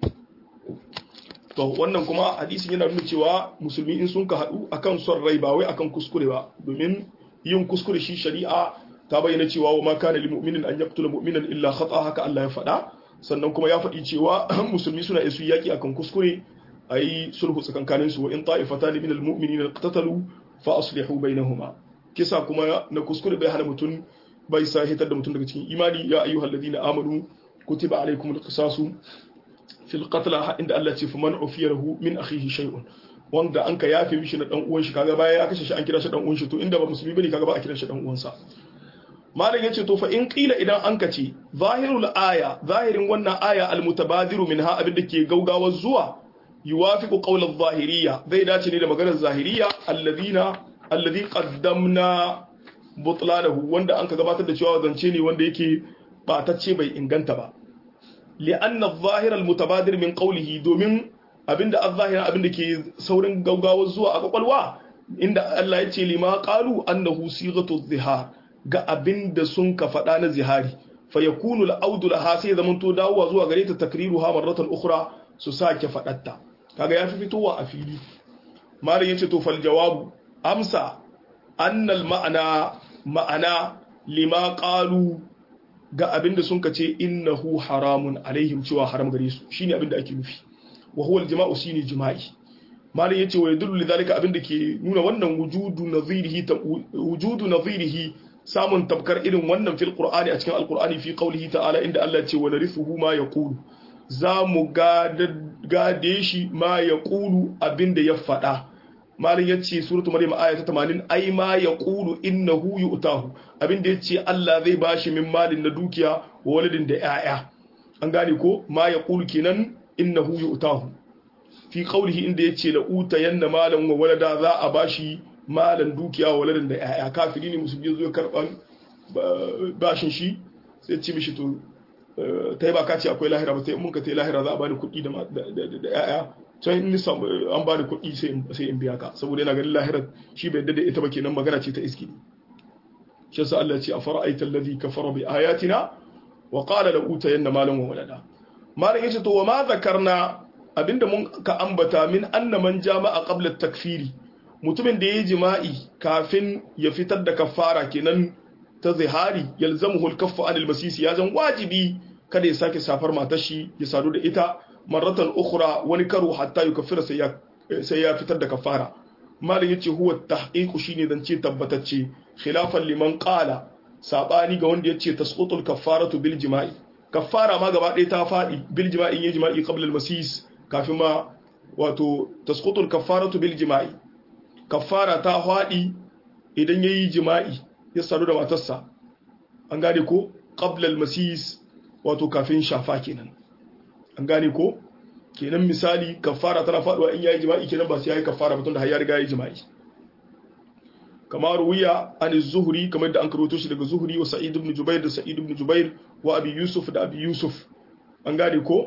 Speaker 1: to wannan kuma hadisin yana nuna cewa musulmi in sun ka hadu akan son rai ba wai akan kuskure ba domin yin kuskure shi shari'a ta bayyana cewa wa ma kana lil mu'minin an yaqtula mu'minan illa khata haka Allah ya faɗa sannan kuma ya faɗi cewa musulmi suna isu yaki akan kuskure ayi sulhu tsakankanin su wa in ta'ifatan min al mu'minina qatatalu fa aslihu bainahuma kisa kuma na kuskure bai hana mutum bai sa hitar da mutum daga cikin imani ya ayyuhal ladina amanu kutiba alaykumul qisasu fil qatl inda Allah ce faman ufiyahu min akhihi shay'un wanda an ka yafe mishi na dan uwan shi kaga baya ya kashe shi an kira shi dan uwan shi to inda ba musulmi bane kaga ba a kira shi dan uwansa malam yace to fa in qila idan an ka ce zahirul aya zahirin wannan aya al mutabadiru minha abin da ke gaugawa zuwa yuwafiqu qawl adh-dhahiriyya zai dace ne da maganar zahiriyya alladhina alladhi qaddamna butlanahu wanda an ka gabatar da cewa zance ne wanda yake batacce bai inganta ba li'anna adh-dhahira al-mutabadir min qawlihi domin abinda adh-dhahira abinda ke saurin gaugawa zuwa a kwakwalwa inda Allah ya ce lima qalu annahu sighatu adh-dhihar ga abinda sun ka faɗa na zihari fa yakunu al-audu laha sai zaman to dawowa zuwa gare ta takriruha marratan ukhra su sake faɗatta kaga ya fi fitowa a fili malam yace to fal jawabu amsa annal ma'ana ma'ana lima qalu ga abinda sun kace innahu haramun alaihim cewa haram gare su shine abinda ake nufi wa huwa aljima'u shine jima'i malai yace wa yadullu lidhalika abinda ke nuna wannan wujudu nadhirihi wujudu nadhirihi samun tabkar irin wannan fil qur'ani a cikin alqur'ani fi qawlihi ta'ala inda Allah ya ce wa narithuhu ma yaqulu za mu gade shi ma yaqulu abinda ya faɗa malin ya ce suratu maryam aya ta 80 ai ma ya qulu innahu yu'tahu abinda ya ce Allah zai bashi min malin na dukiya wa waladin da yaya an gane ko ma ya qulu kenan innahu yu'tahu fi qawlihi inda yace la uta yanna malan wa walada za a bashi malan dukiya wa waladin da yaya kafiri ne musulmi zo karban bashin shi sai ce mishi to ta yi ba ka ce akwai lahira ba sai mun ka ta yi lahira za a bani kuɗi da yaya can in an ba da kuɗi sai in biya ka saboda yana ganin lahirar shi bai dade ita ba kenan magana ce ta iski shi yasa Allah ce a fara'aita allazi kafara bi ayatina wa qala la utayanna malan wa walada malan yace to wa ma zakarna abinda mun ka ambata min anna man jama'a qabla takfiri mutumin da yayi jima'i kafin ya fitar da kafara kenan ta zihari yalzamuhu al-kaffu anil masisi ya zan wajibi kada ya sake safar matar shi ya sadu da ita marratan ukhra wani karo hatta yukaffira sai ya sai ya fitar da kafara malin yace huwa tahqiqu shine zance tabbatacce khilafan liman qala sabani ga wanda yace tasqutul kaffaratu bil jima'i kaffara ma gaba ɗaya ta fadi bil jima'i yin jima'i qabla al masis kafin ma wato tasqutul kaffaratu bil jima'i kaffara ta fadi idan yayi jima'i ya sadu da matarsa an gane ko qabla al masis wato kafin shafa kenan an gane ko kenan misali kafara tana faduwa in yayi jima'i kenan ba sai yayi kafara ba tunda har ya riga yayi jima'i kamar ruwiya an zuhri kamar da an karoto shi daga zuhri wa sa'id ibn jubair da sa'id ibn jubair wa abi yusuf da abi yusuf an gane ko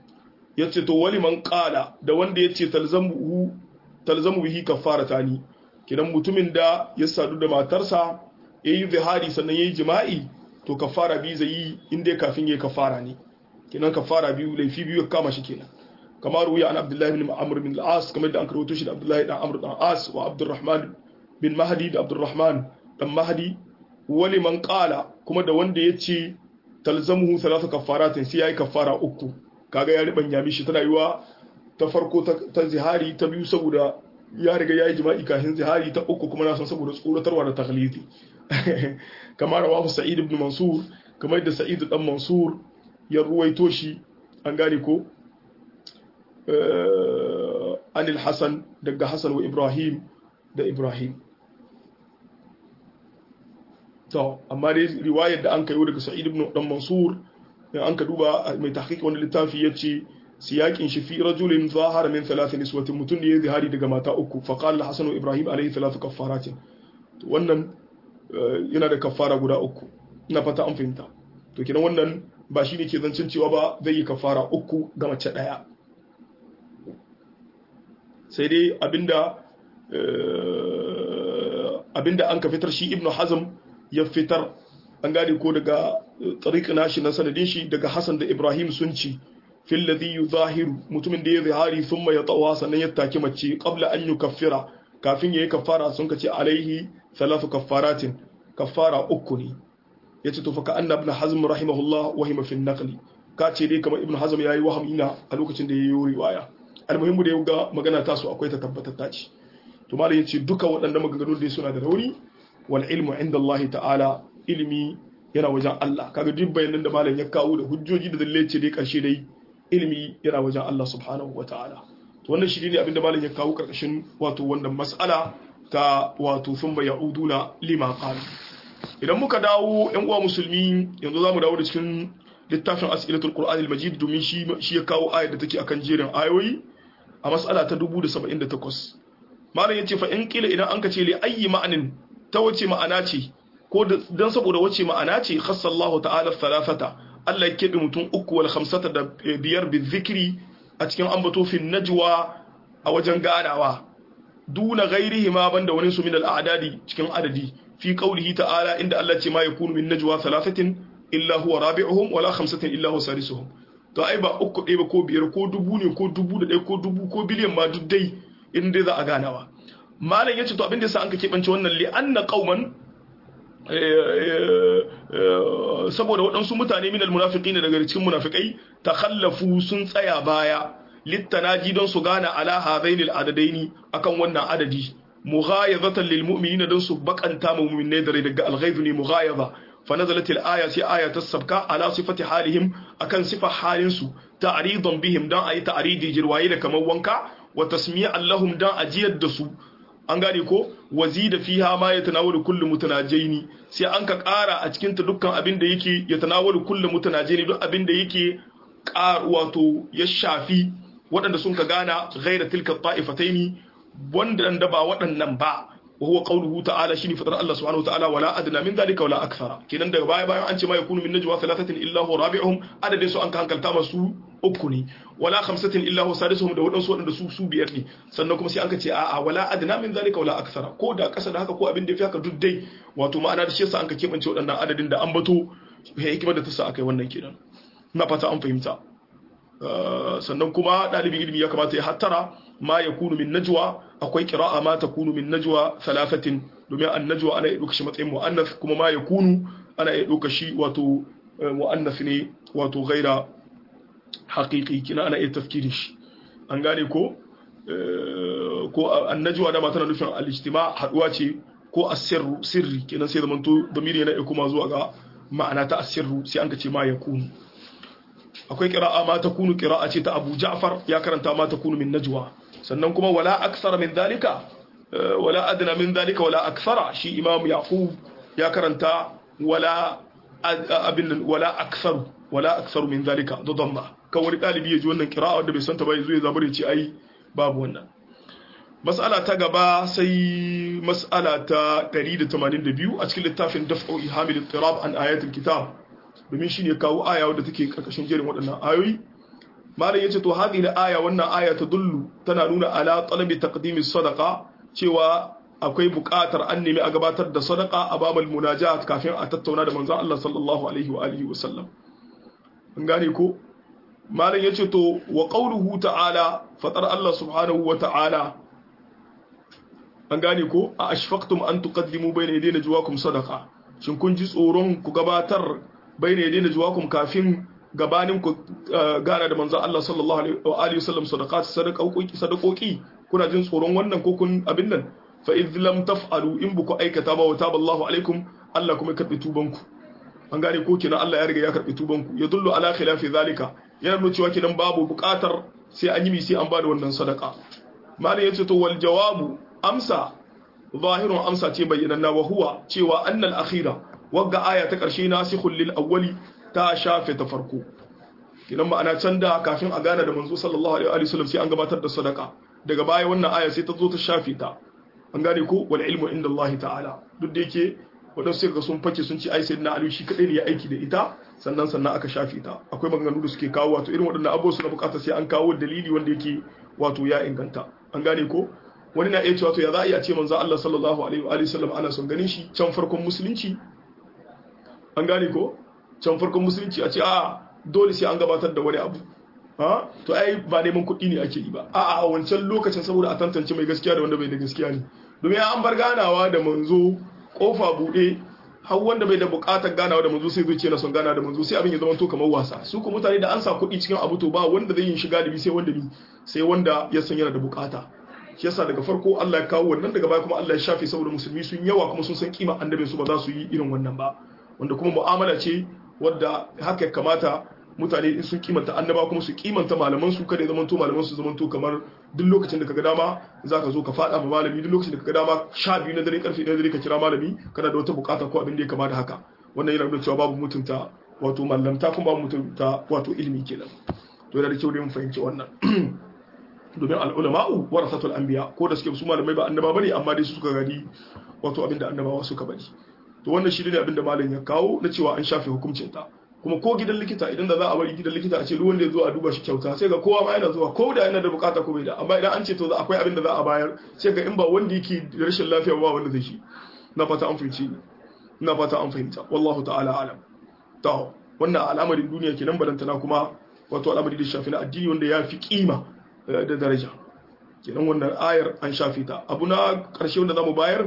Speaker 1: yace to wali man qala da wanda yace talzamu talzamu bihi kafaratani kidan mutumin da ya sadu da matarsa yayi zihari sannan yayi jima'i to kafara biyu zai yi inda kafin yayi kafara ne kidan kafara biyu laifi biyu ya kama shi kenan kamar ruya an abdullahi bin amr bin al-as kamar da an karoto shi da abdullahi dan amr dan as wa abdurrahman bin mahdi da abdurrahman dan mahdi wani man qala kuma da wanda yace talzamuhu thalathu kaffaratin sai yayi kaffara uku kaga ya ribanya mishi tana yiwa ta farko ta zihari ta biyu saboda ya riga yayi jima'i kafin zihari ta uku kuma na san saboda tsoratarwa da takhlidi kamar rawahu sa'id ibn mansur kamar da sa'id dan mansur ya ruwaito shi an gane ko anil hasan daga hasan wa ibrahim da ibrahim to amma dai riwayar da an kayo daga sa'id ibn dan mansur an ka duba mai tahqiq wani littafi yace siyakin shi fi rajulin zahara min thalathin niswatin mutun ne ya zihari daga mata uku fa qala hasan wa ibrahim alayhi thalathu kaffaratin to wannan yana da kaffara guda uku ina fata an fahimta to kenan wannan ba shi ne ke zancin cewa ba zai yi kafara uku ga mace ɗaya sai dai abinda abinda an ka fitar shi ibnu hazm ya fitar an gane ko daga tariq nashi na sanadin shi daga hasan da ibrahim sun ci fil ladhi yuzahiru mutumin da ya zihari thumma ya tawa sannan ya taki mace qabla an yukaffira kafin yayi kafara sun kace alaihi thalathu kaffaratin kaffara uku ne yace to fa ka anna ibn hazm rahimahullah wahima fi an-naql ka ce dai kamar ibn hazm yayi wahami na a lokacin da yayi riwaya almuhimmu da ya ga magana ta su akwai ta tabbatatta ce to malam yace duka waɗannan maganganun da suna da rauni wal ilmu inda Allah ta'ala ilimi yana wajen Allah kaga duk bayanan da malam ya kawo da hujjoji da dalilai ce dai karshe dai ilimi yana wajen Allah subhanahu wa ta'ala to wannan shi ne abinda malam ya kawo karkashin wato wannan mas'ala ta wato thumma ya'uduna lima qala idan muka dawo yan uwa musulmi yanzu zamu dawo da cikin littafin as'ilatul qur'an al-majid domin shi shi ya kawo ayar da take akan jerin ayoyi a mas'ala ta 1078 malam yace fa in kila idan an ka ce li ayyi ma'anin ta wace ma'ana ce ko dan saboda wace ma'ana ce khassallahu ta'ala thalathata Allah ya kebe mutum uku wal khamsata da biyar bi zikri a cikin ambato fi najwa a wajen ganawa duna ghairihi ma banda wani su min al-a'dadi cikin adadi fi qawlihi ta'ala inda Allah ce ma yakunu min najwa thalathatin illa huwa rabi'uhum wala khamsatin illa huwa sadisuhum to ai ba uku ɗaya ba ko biyar ko dubu ne ko dubu da ɗaya ko dubu ko biliyan ma duk dai in dai za a ganawa malam yace to abin da yasa an ka keɓance wannan li anna qauman saboda waɗansu mutane minal munafiqina daga cikin munafikai takhallafu sun tsaya baya littanaji don su gana ala hadainil adadaini akan wannan adadi mughayazatan lil mu'minina don su bakanta mu mu'minai da daga alghayz ne mughayaza fa nazalat al aya sai aya ta sabka ala sifati halihim akan sifa halin su ta'ridan bihim dan ayi ta'ridi jirwaye da kamar wanka wa tasmi'an lahum dan ajiyar da su an gane ko wazida fiha ma yatanawalu kullu mutanajaini sai an ka ƙara a cikin ta dukkan abin da yake yatanawalu kullu mutanajaini duk abin da yake wato ya shafi waɗanda sun ka gana ghaira tilka ta'ifataini wanda da ba waɗannan ba wa huwa qawluhu ta'ala shine fadar Allah subhanahu wa ta'ala wala adna min dhalika wala akthara kenan daga baya bayan an ce ma yakunu min najwa thalathatin illa huwa rabi'uhum adadin su an ka hankalta masu uku ne wala khamsatin illa huwa sadisuhum da waɗansu waɗanda su su biyar ne sannan kuma sai an ka ce a'a wala adna min dhalika wala akthara ko da ƙasa da haka ko abin da yafi haka duk dai wato ma'ana da shi yasa an ka kebance waɗannan adadin da an bato hikimar da ta sa akai wannan kenan ina fata an fahimta sannan kuma ɗalibin ilimi ya kamata ya hattara ma ya kunu min najwa akwai kira'a ma ta kunu min najwa salafatin domin an najwa ana iya ɗauka shi matsayin mu'annas kuma ma ya kunu ana iya ɗauka shi wato mu'annas ne wato gaira haƙiƙi kina ana iya tafkirin shi an gane ko ko an najwa da tana nufin al-ijtima haɗuwa ce ko asirru sirri kenan sai zamanto damiri yana iya kuma zuwa ga ma'ana ta asirru sai an ka ce ma ya kunu akwai kira'a ma ta kunu kira'a ce ta Abu Ja'far ya karanta ma ta kunu min najwa sannan kuma wala aksara min dalika wala adna min dalika wala aksara shi Imam Yaqub ya karanta wala abin wala aksaru wala aksaru min dalika da dhamma kan wani dalibi ya ji wannan kira'a wanda bai san ta ba yazo ya zabure ce ai babu wannan mas'ala ta gaba sai mas'ala ta 182 a cikin littafin daf'u ihamil ittirab an ayatul kitab domin shi ne kawo aya wadda take karkashin jerin waɗannan ayoyi malam yace to hadhihi aya wannan aya ta dullu tana nuna ala talabi taqdimi sadaqa cewa akwai buƙatar an nemi a gabatar da sadaka a babal munajat kafin a tattauna da manzon Allah sallallahu alaihi wa alihi wa sallam an gane ko malam yace to wa qawluhu ta'ala fatar Allah subhanahu wa ta'ala an gane ko a ashfaqtum an tuqaddimu bayna yaday najwaakum sadaqa shin kun ji tsoron ku gabatar bayna yaday najwaakum kafin gabanin ku gana da manzon Allah sallallahu alaihi wasallam sadaqat sadaqoki sadaqoki kuna jin tsoron wannan ko kun abin nan fa idh lam taf'alu in buku aikata ba wa taballahu alaikum Allah kuma karbi tubanku an gane ko kina Allah ya riga ya karbi tubanku ya dullu ala khilafi zalika yana nuna cewa kinan babu buƙatar sai an yi mi sai an bada wannan sadaka malai yace to wal jawabu amsa zahirun amsa ce bayyananna wa huwa cewa annal akhira wagga aya ta karshe nasikhul lil awwali ta shafe ta farko kinan ma'ana can da kafin a gana da manzo sallallahu alaihi wasallam sai an gabatar da sadaka daga baya wannan aya sai ta zo ta shafe ta an gane ko wal ilmu inda Allah ta'ala duk da yake wadansu sai ga sun fake sun ce ai sayyidina Ali shi kadai ne ya aiki da ita sannan sannan aka shafe ta akwai maganganu da suke kawo wato irin waɗannan abubuwa suna buƙatar sai an kawo dalili wanda yake wato ya inganta an gane ko wani na iya cewa to ya za a iya ce manzo Allah sallallahu alaihi wa sallam ana son ganin shi can farkon musulunci an gane ko can farkon musulunci a ce a dole sai an gabatar da wani abu ha to ai ba neman kuɗi ne ake yi ba a a wancan lokacin saboda a tantance mai gaskiya da wanda bai da gaskiya ne domin an bar ganawa da manzo kofa buɗe har wanda bai da buƙatar ganawa da manzo sai zuciya na son gana da manzo sai abin ya zama to kamar wasa su ku mutane da an sa kuɗi cikin abu to ba wanda zai yin shiga da bi sai wanda bi sai wanda ya san yana da buƙata shi yasa daga farko Allah ya kawo wannan daga baya kuma Allah ya shafe saboda musulmi sun yawa kuma sun san kima annabin su ba za su yi irin wannan ba wanda kuma mu'amala ce wadda haka kamata mutane in sun kimanta annaba kuma su kimanta malaman su kada ya zamanto malaman su zamanto kamar duk lokacin da kaga dama zaka zo ka fada ma malami duk lokacin da kaga dama sha biyu na dare karfe na dare ka kira malami kana da wata bukata ko abin da ya kama da haka wannan yana nuna cewa babu mutunta wato mallamta kuma babu mutunta wato ilimi kenan to yana da kyau da mun fahimci wannan domin al'ulama'u warasatul anbiya ko da suke su malamai ba annaba bane amma dai su suka gadi wato abin da annabawa suka bari to wannan shi ne abin da malam ya kawo na cewa an shafe hukuncin ta kuma ko gidan likita idan da za a bari gidan likita a ce duk wanda ya zo a duba shi kyauta sai ga kowa ma yana zuwa ko da yana da bukata ko bai da amma idan an ce to akwai abin da za a bayar sai ga in ba wanda yake da rashin lafiya ba wanda zai shi na fata an fahimci na fata an fahimta wallahu ta'ala alam to wannan al'amarin duniya kenan balantana kuma wato al'amari da shafi na addini wanda ya fi kima da daraja kenan wannan ayar an shafi ta abu na karshe wanda zamu bayar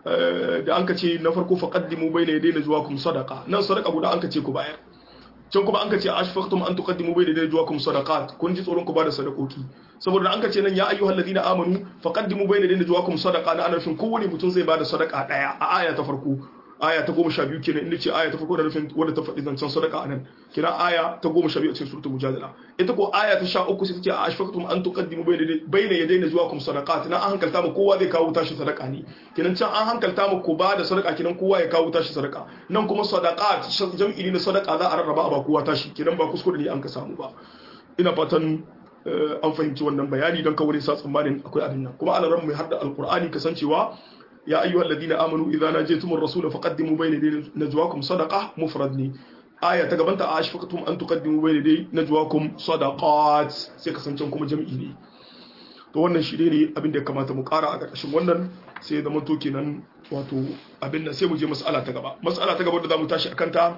Speaker 1: da an ka ce na farko faqaddimu bayna yaday najwaakum sadaqa nan sadaqa guda an ka ce ku bayar can kuma an ka ce ashfaqtum an tuqaddimu bayna yaday najwaakum sadaqat kun ji tsoron ku bada sadakoki saboda an ka ce nan ya ayyuhal ladina amanu faqaddimu bayna yaday najwaakum sadaqa na ana nufin kowane mutum zai bada sadaqa daya a aya ta farko aya ta goma sha biyu kenan inda ce aya ta farko da nufin wadda ta faɗi zancen sadaka a nan kira aya ta goma sha biyu a cikin suratul mujadala ita ko aya ta sha uku sai ta ce a ashfaqtum an tuqaddimu bayna yadayna zuwakum sadaqat na an hankalta mu kowa zai kawo tashi sadaka ne kenan can an hankalta mu ko ba da sadaka kenan kowa ya kawo tashi sadaka nan kuma sadaqat jam'i ne na sadaka za a rarraba a ba kowa tashi kenan ba kuskure ne an ka samu ba ina fatan an fahimci wannan bayani don kawai sa tsammanin akwai abin nan kuma alaran mai hadda alqur'ani kasancewa يا أيها الذين آمنوا إذا ناجيتم الرسول فقدموا بين يدي نجواكم صدقة مفردني آية تقبلت أشفقتم أن تقدموا بين يدي نجواكم صدقات سيكسنتم كما جمعيني to wannan shi ne abin da ya kamata mu kara a ƙarƙashin wannan sai ya zama to kenan wato abin da sai mu je mas'ala ta gaba mas'ala ta gaba da zamu tashi akan ta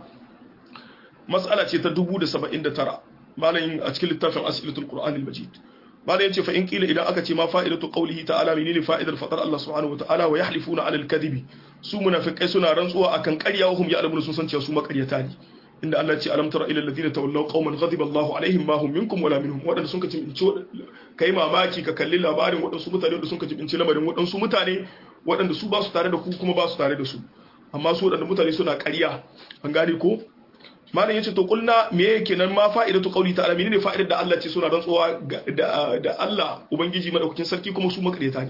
Speaker 1: mas'ala ce ta 1079 malamin a cikin littafin as'ilatul qur'anil majid malam yace fa in kila idan aka ce ma fa'idatu qawlihi ta'ala menene fa'idar fadar Allah subhanahu wa ta'ala wa yahlifuna 'ala al-kadhibi su munafikai suna rantsuwa akan ƙarya wa hum ya'lamun sun san cewa su makaryata ne inda Allah ya ce alam tara ila alladhina tawallaw qauman ghadiba Allahu alaihim ma hum minkum wala minhum wadanda sun kace kai mamaki ka kalli labarin wadansu mutane wadanda sun kace binci lamarin wadansu mutane wadanda su ba su tare da ku kuma ba su tare da su amma su wadanda mutane suna ƙarya an gane ko malam yace to kulna me yake nan ma fa'idatu qawli ta'ala menene fa'idar da Allah ce suna rantsuwa da da Allah ubangiji madaukakin sarki kuma su makareta ne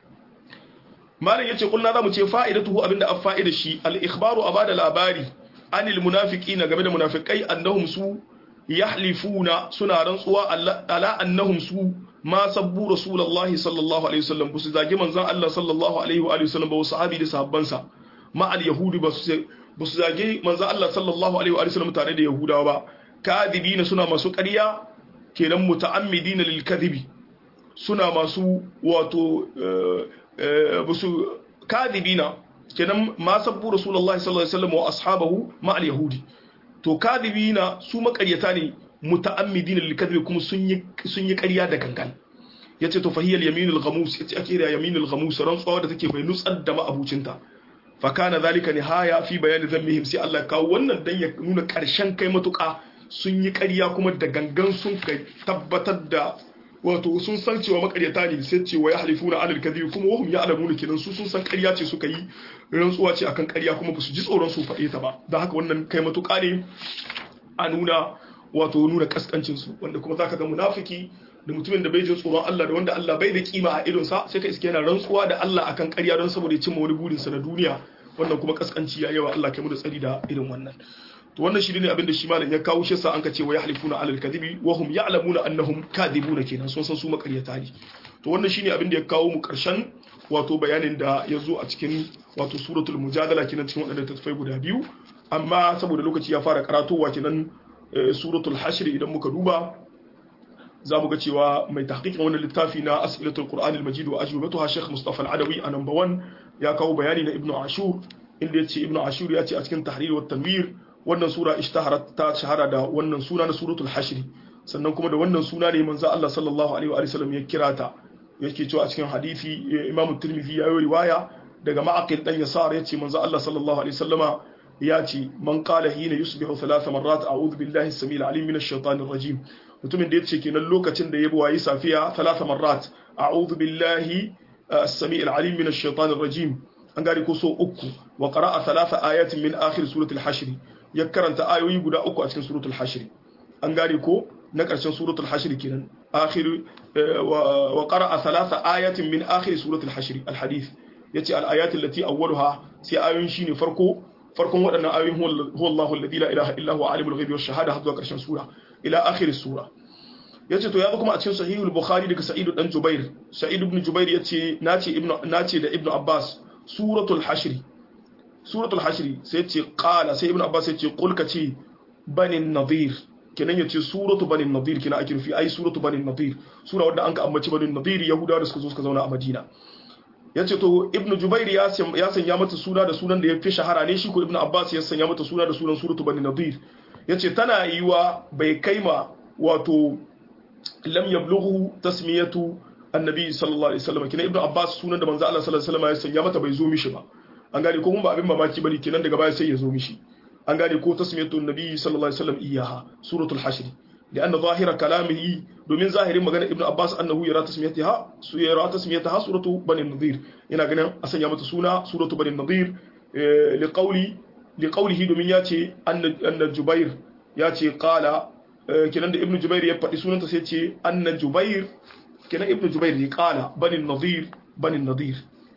Speaker 1: malam yace kulna zamu ce fa'idatu abinda an fa'ida shi al ikhbaru abada labari anil munafiqina game da munafikai annahum su yahlifuna suna rantsuwa ala annahum su ma sabbu rasulullahi sallallahu alaihi wasallam busu zagi manzon Allah sallallahu alaihi wa sallam ba sahabi da sahabbansa ma al yahudi ba su ba su zage manzo Allah sallallahu alaihi wa sallam tare da Yahudawa ba kadibina suna masu ƙarya kenan muta'ammidina lil kadhibi suna masu wato basu kadibina kenan ma sabbu rasulullahi sallallahu alaihi wasallam wa ashabahu ma al yahudi to kadibina su makaryata ne muta'ammidin lil kadhib kuma sun yi sun yi ƙarya da gangan yace to fahiyal yaminul ghamus yace ake da yaminul ghamus rantsuwa da take mai nutsar da ma'abucinta fa kana zalika nihaya fi bayani dhammihim sai Allah kawo wannan dan ya nuna karshen kai matuƙa sun yi ƙarya kuma da gangan sun kai tabbatar da wato sun san cewa makaryata ne sai cewa ya halifuna alal kadhib kuma wahum ya'lamuna kenan su sun san ƙarya ce suka yi rantsuwa ce akan ƙarya kuma ba su ji tsoron su faɗe ta ba don haka wannan kai matuƙa ne a nuna wato nuna kaskancin su wanda kuma zaka ga munafiki da mutumin da bai jin tsoron Allah da wanda Allah bai da kima a idonsa sai ka iske yana rantsuwa da Allah akan ƙarya don saboda ya cimma wani burinsa na duniya wannan kuma kaskanci ya yawa Allah kai mu da tsari da irin wannan to wannan shi ne abin da shi malam ya kawo shi sa an ka ce wa yahlifuna alal kadhibi wa hum ya'lamuna annahum kadhibuna kenan sun san su makaryata ne to wannan shine abin da ya kawo mu karshen wato bayanin da ya zo a cikin wato suratul mujadala kenan cikin waɗannan tafai guda biyu amma saboda lokaci ya fara karatowa kenan suratul hashr idan muka duba za mu ga cewa mai tahqiqin wannan littafi na as'ilatul qur'an al-majid wa ajwibatuha Sheikh Mustafa al-Adawi a number 1 ya kawo bayani na Ibn Ashur inda yace Ibn Ashur ya ce a cikin tahrir wa tanwir wannan sura ishtaharat ta shahara da wannan suna na suratul hashr sannan kuma da wannan suna ne manzo Allah sallallahu alaihi wa sallam ya kira ta yake cewa a cikin hadisi Imam Tirmidhi ya yi riwaya daga Ma'aqil dan Yasar yace manzo Allah sallallahu alaihi wasallama ya ce man qala hina yusbihu thalath marrat a'udhu billahi as-samil alim minash shaitanir rajim mutumin da yace kenan lokacin da ya wayi safiya thalath marrat a'udhu billahi as-samil alim minash shaitanir rajim an gari ko so uku wa qara'a thalath ayatin min akhir suratul hashr ya karanta ayoyi guda uku a cikin suratul hashr an gari ko na ƙarshen suratul hashr kenan akhir wa qara'a thalatha ayatin min akhir suratul hashr al-hadith yace al-ayat allati awwaluha sai ayoyin shine farko farkon waɗannan ayoyin huwa Allahu alladhi la ilaha illa huwa alimul ghaibi wash shahada har zuwa ƙarshen sura ila akhir sura yace to ya zo kuma a cikin sahihul bukhari daga sa'id dan jubair sa'id ibn jubair yace nace ibnu nace da ibnu abbas suratul hashr suratul hashr sai yace qala sai ibnu abbas yace qul ka ce banin nadir kenan yace suratu banin nadir kina ake nufi ai suratu banin nadir sura wadda an ka ambaci banin nadir yahudawa da suka zo suka zauna a madina yace to ibnu jubair ya sanya mata suna da sunan da ya fi shahara ne shi ko ibnu abbas ya sanya mata suna da sunan suratu banin nadir yace tana yiwa bai kaima wato lam yablughu tasmiyatu annabi sallallahu alaihi wasallam kina ibnu abbas sunan da manzo Allah sallallahu alaihi wasallam ya sanya mata bai zo mishi ba an gane ko mun ba abin mamaki bane kenan daga baya sai ya zo mishi an gane ko tasmiyatu annabi sallallahu alaihi wasallam iyaha suratul hashr لأن ظاهر كلامه domin zahirin magana ibnu abbas annahu yara tasmiyataha su yara tasmiyataha suratu bani nadir ina ganin a sanya mata suna suratu bani nadir li qawli li qawlihi domin yace anna jubair yace qala kenan da ibnu jubair ya faɗi sunanta sai ce anna jubair kenan ibnu jubair ya qala bani nadir bani nadir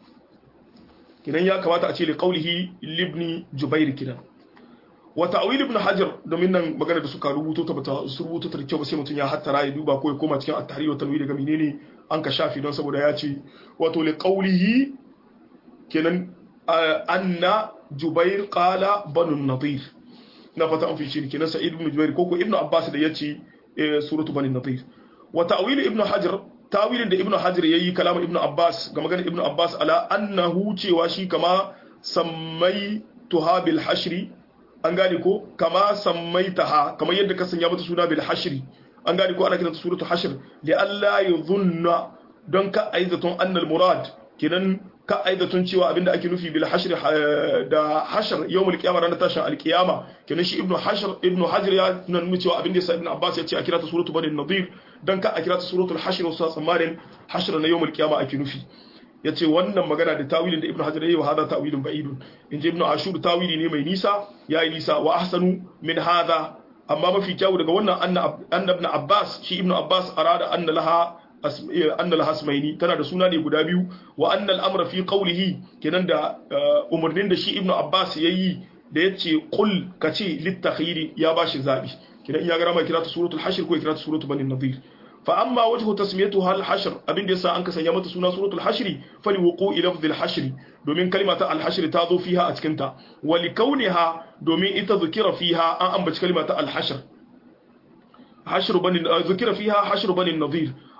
Speaker 1: kenan ya kamata a ce li qawlihi libni jubair kenan wa ta'wil ibn hajar domin nan magana da suka rubuto ta bata su rubuto ta kyau ba sai mutum ya hattara ya duba ko ya koma cikin at-tahrir wa tanwir daga menene an ka shafi don saboda ya ce wato li qawlihi kenan anna jubair qala banu nadir na fata an fi shi kenan sa'id ibn jubair ko ko ibn abbas da yace suratu banu nadir wa ta'wil ibn hajar tawilin da ibn hajar yayi kalama ibn abbas ga magana ibn abbas ala annahu cewa shi kama sammai tuhabil hashri an gane ko kama sammaitaha kamar yadda ka sanya mata suna bil hashri an gane ko ana kiranta suratul hashr li alla yadhunna don ka aizaton annal murad kidan ka aizaton cewa abinda ake nufi bil hashr da hashr yawmul qiyamah ranar tashin alqiyama kidan shi ibnu hashr ibnu hajar ya nuna cewa abinda yasa ibnu abbas ya ce a kirata suratul bani nadir dan ka a kirata suratul hashr wasu tsammanin hashr na yawmul qiyamah ake nufi ya ce wannan magana da tawilin da ibn hajar yayi wa hada tawilin ba'idun in ji ibn ashur tawili ne mai nisa yayi nisa wa ahsanu min hada amma mafi kyau daga wannan anna ibn abbas shi ibn abbas arada anna laha anna laha asmaini tana da suna ne guda biyu wa anna al-amra fi qawlihi kenan da umarnin da shi ibn abbas yayi da yace qul kace litakhiri ya bashi zabi kenan ya ga rama kira ta suratul hashr ko kira ta suratul bani nadir فأما وجه تسميتها الحشر أبين ديسا أنك سيامة سنة سورة الحشر فلوقوع لفظ الحشر دومين كلمة الحشر تاضو فيها أتكنتا ولكونها دومين إتذكر فيها أنبت كلمة الحشر حشر بني ذكر فيها حشر بني النظير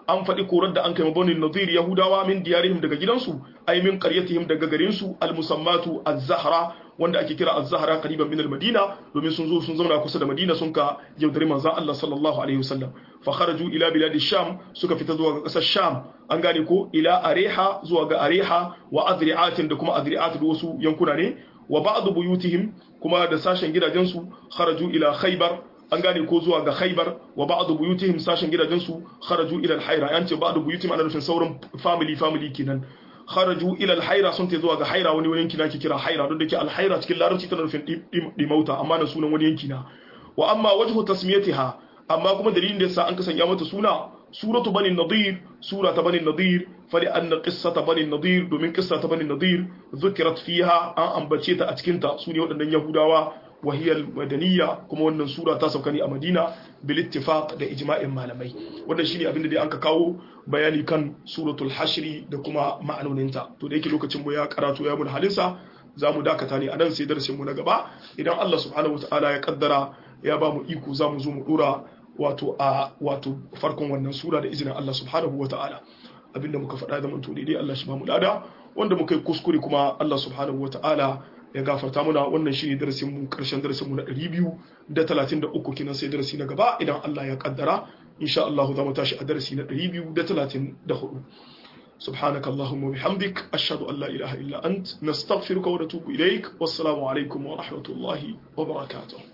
Speaker 1: an faɗi korar da an kai mabanin nadir yahudawa min diyarihim daga gidansu ay min qaryatihim daga garin su al musammatu az-zahra wanda ake kira az-zahra qariban min al-madina domin sun zo sun zauna kusa da madina sun ka yaudari manzon Allah sallallahu alaihi wasallam fa kharaju ila bilad sham suka fita zuwa ga kasar sham an gane ko ila areha zuwa ga areha wa adri'atin da kuma adri'at da wasu yankuna ne wa ba'd buyutihim kuma da sashen gidajensu kharaju ila khaybar an gane ko zuwa ga khaybar wa ba'd buyutihim sashen gidajensu kharaju ila al-hayra an ce ba'd buyutihim ana nufin sauran family family kenan kharaju ila al-hayra sun ta zuwa ga hayra wani yanki na ke kira hayra don da ke al-hayra cikin larabci tana nufin dimauta amma na sunan wani yanki na wa amma wajhu tasmiyatiha amma kuma dalilin da yasa an kasanya mata suna suratu bani nadir sura ta bani nadir fali anna qissata bani nadir domin qissa ta bani nadir zukirat fiha an ambace ta a cikin ta sune waɗannan yahudawa wa hiya madaniya kuma wannan sura ta sauka ne a madina bil ittifaq da ijma'in malamai wannan shine abin da dai anka kawo bayani kan suratul hashri da kuma ma'anoninta to da yake lokacin mu ya karatu ya mun halinsa za mu dakata ne a nan sai darasin mu na gaba idan Allah subhanahu wataala ya kaddara ya ba mu iko za mu zo mu dora wato a wato farkon wannan sura da izinin Allah subhanahu wa ta'ala abinda muka faɗa da manto daidai Allah shi ba mu lada wanda muka yi kuskure kuma Allah subhanahu wa ta'ala ya gafarta muna wannan shine darasin mu karshen darasin mu na 233 kenan sai darasi na gaba idan Allah ya kaddara insha Allah za mu tashi a darasi na 234 سبحانك اللهم وبحمدك أشهد أن لا إله إلا أنت نستغفرك ونتوب إليك والسلام عليكم ورحمة الله وبركاته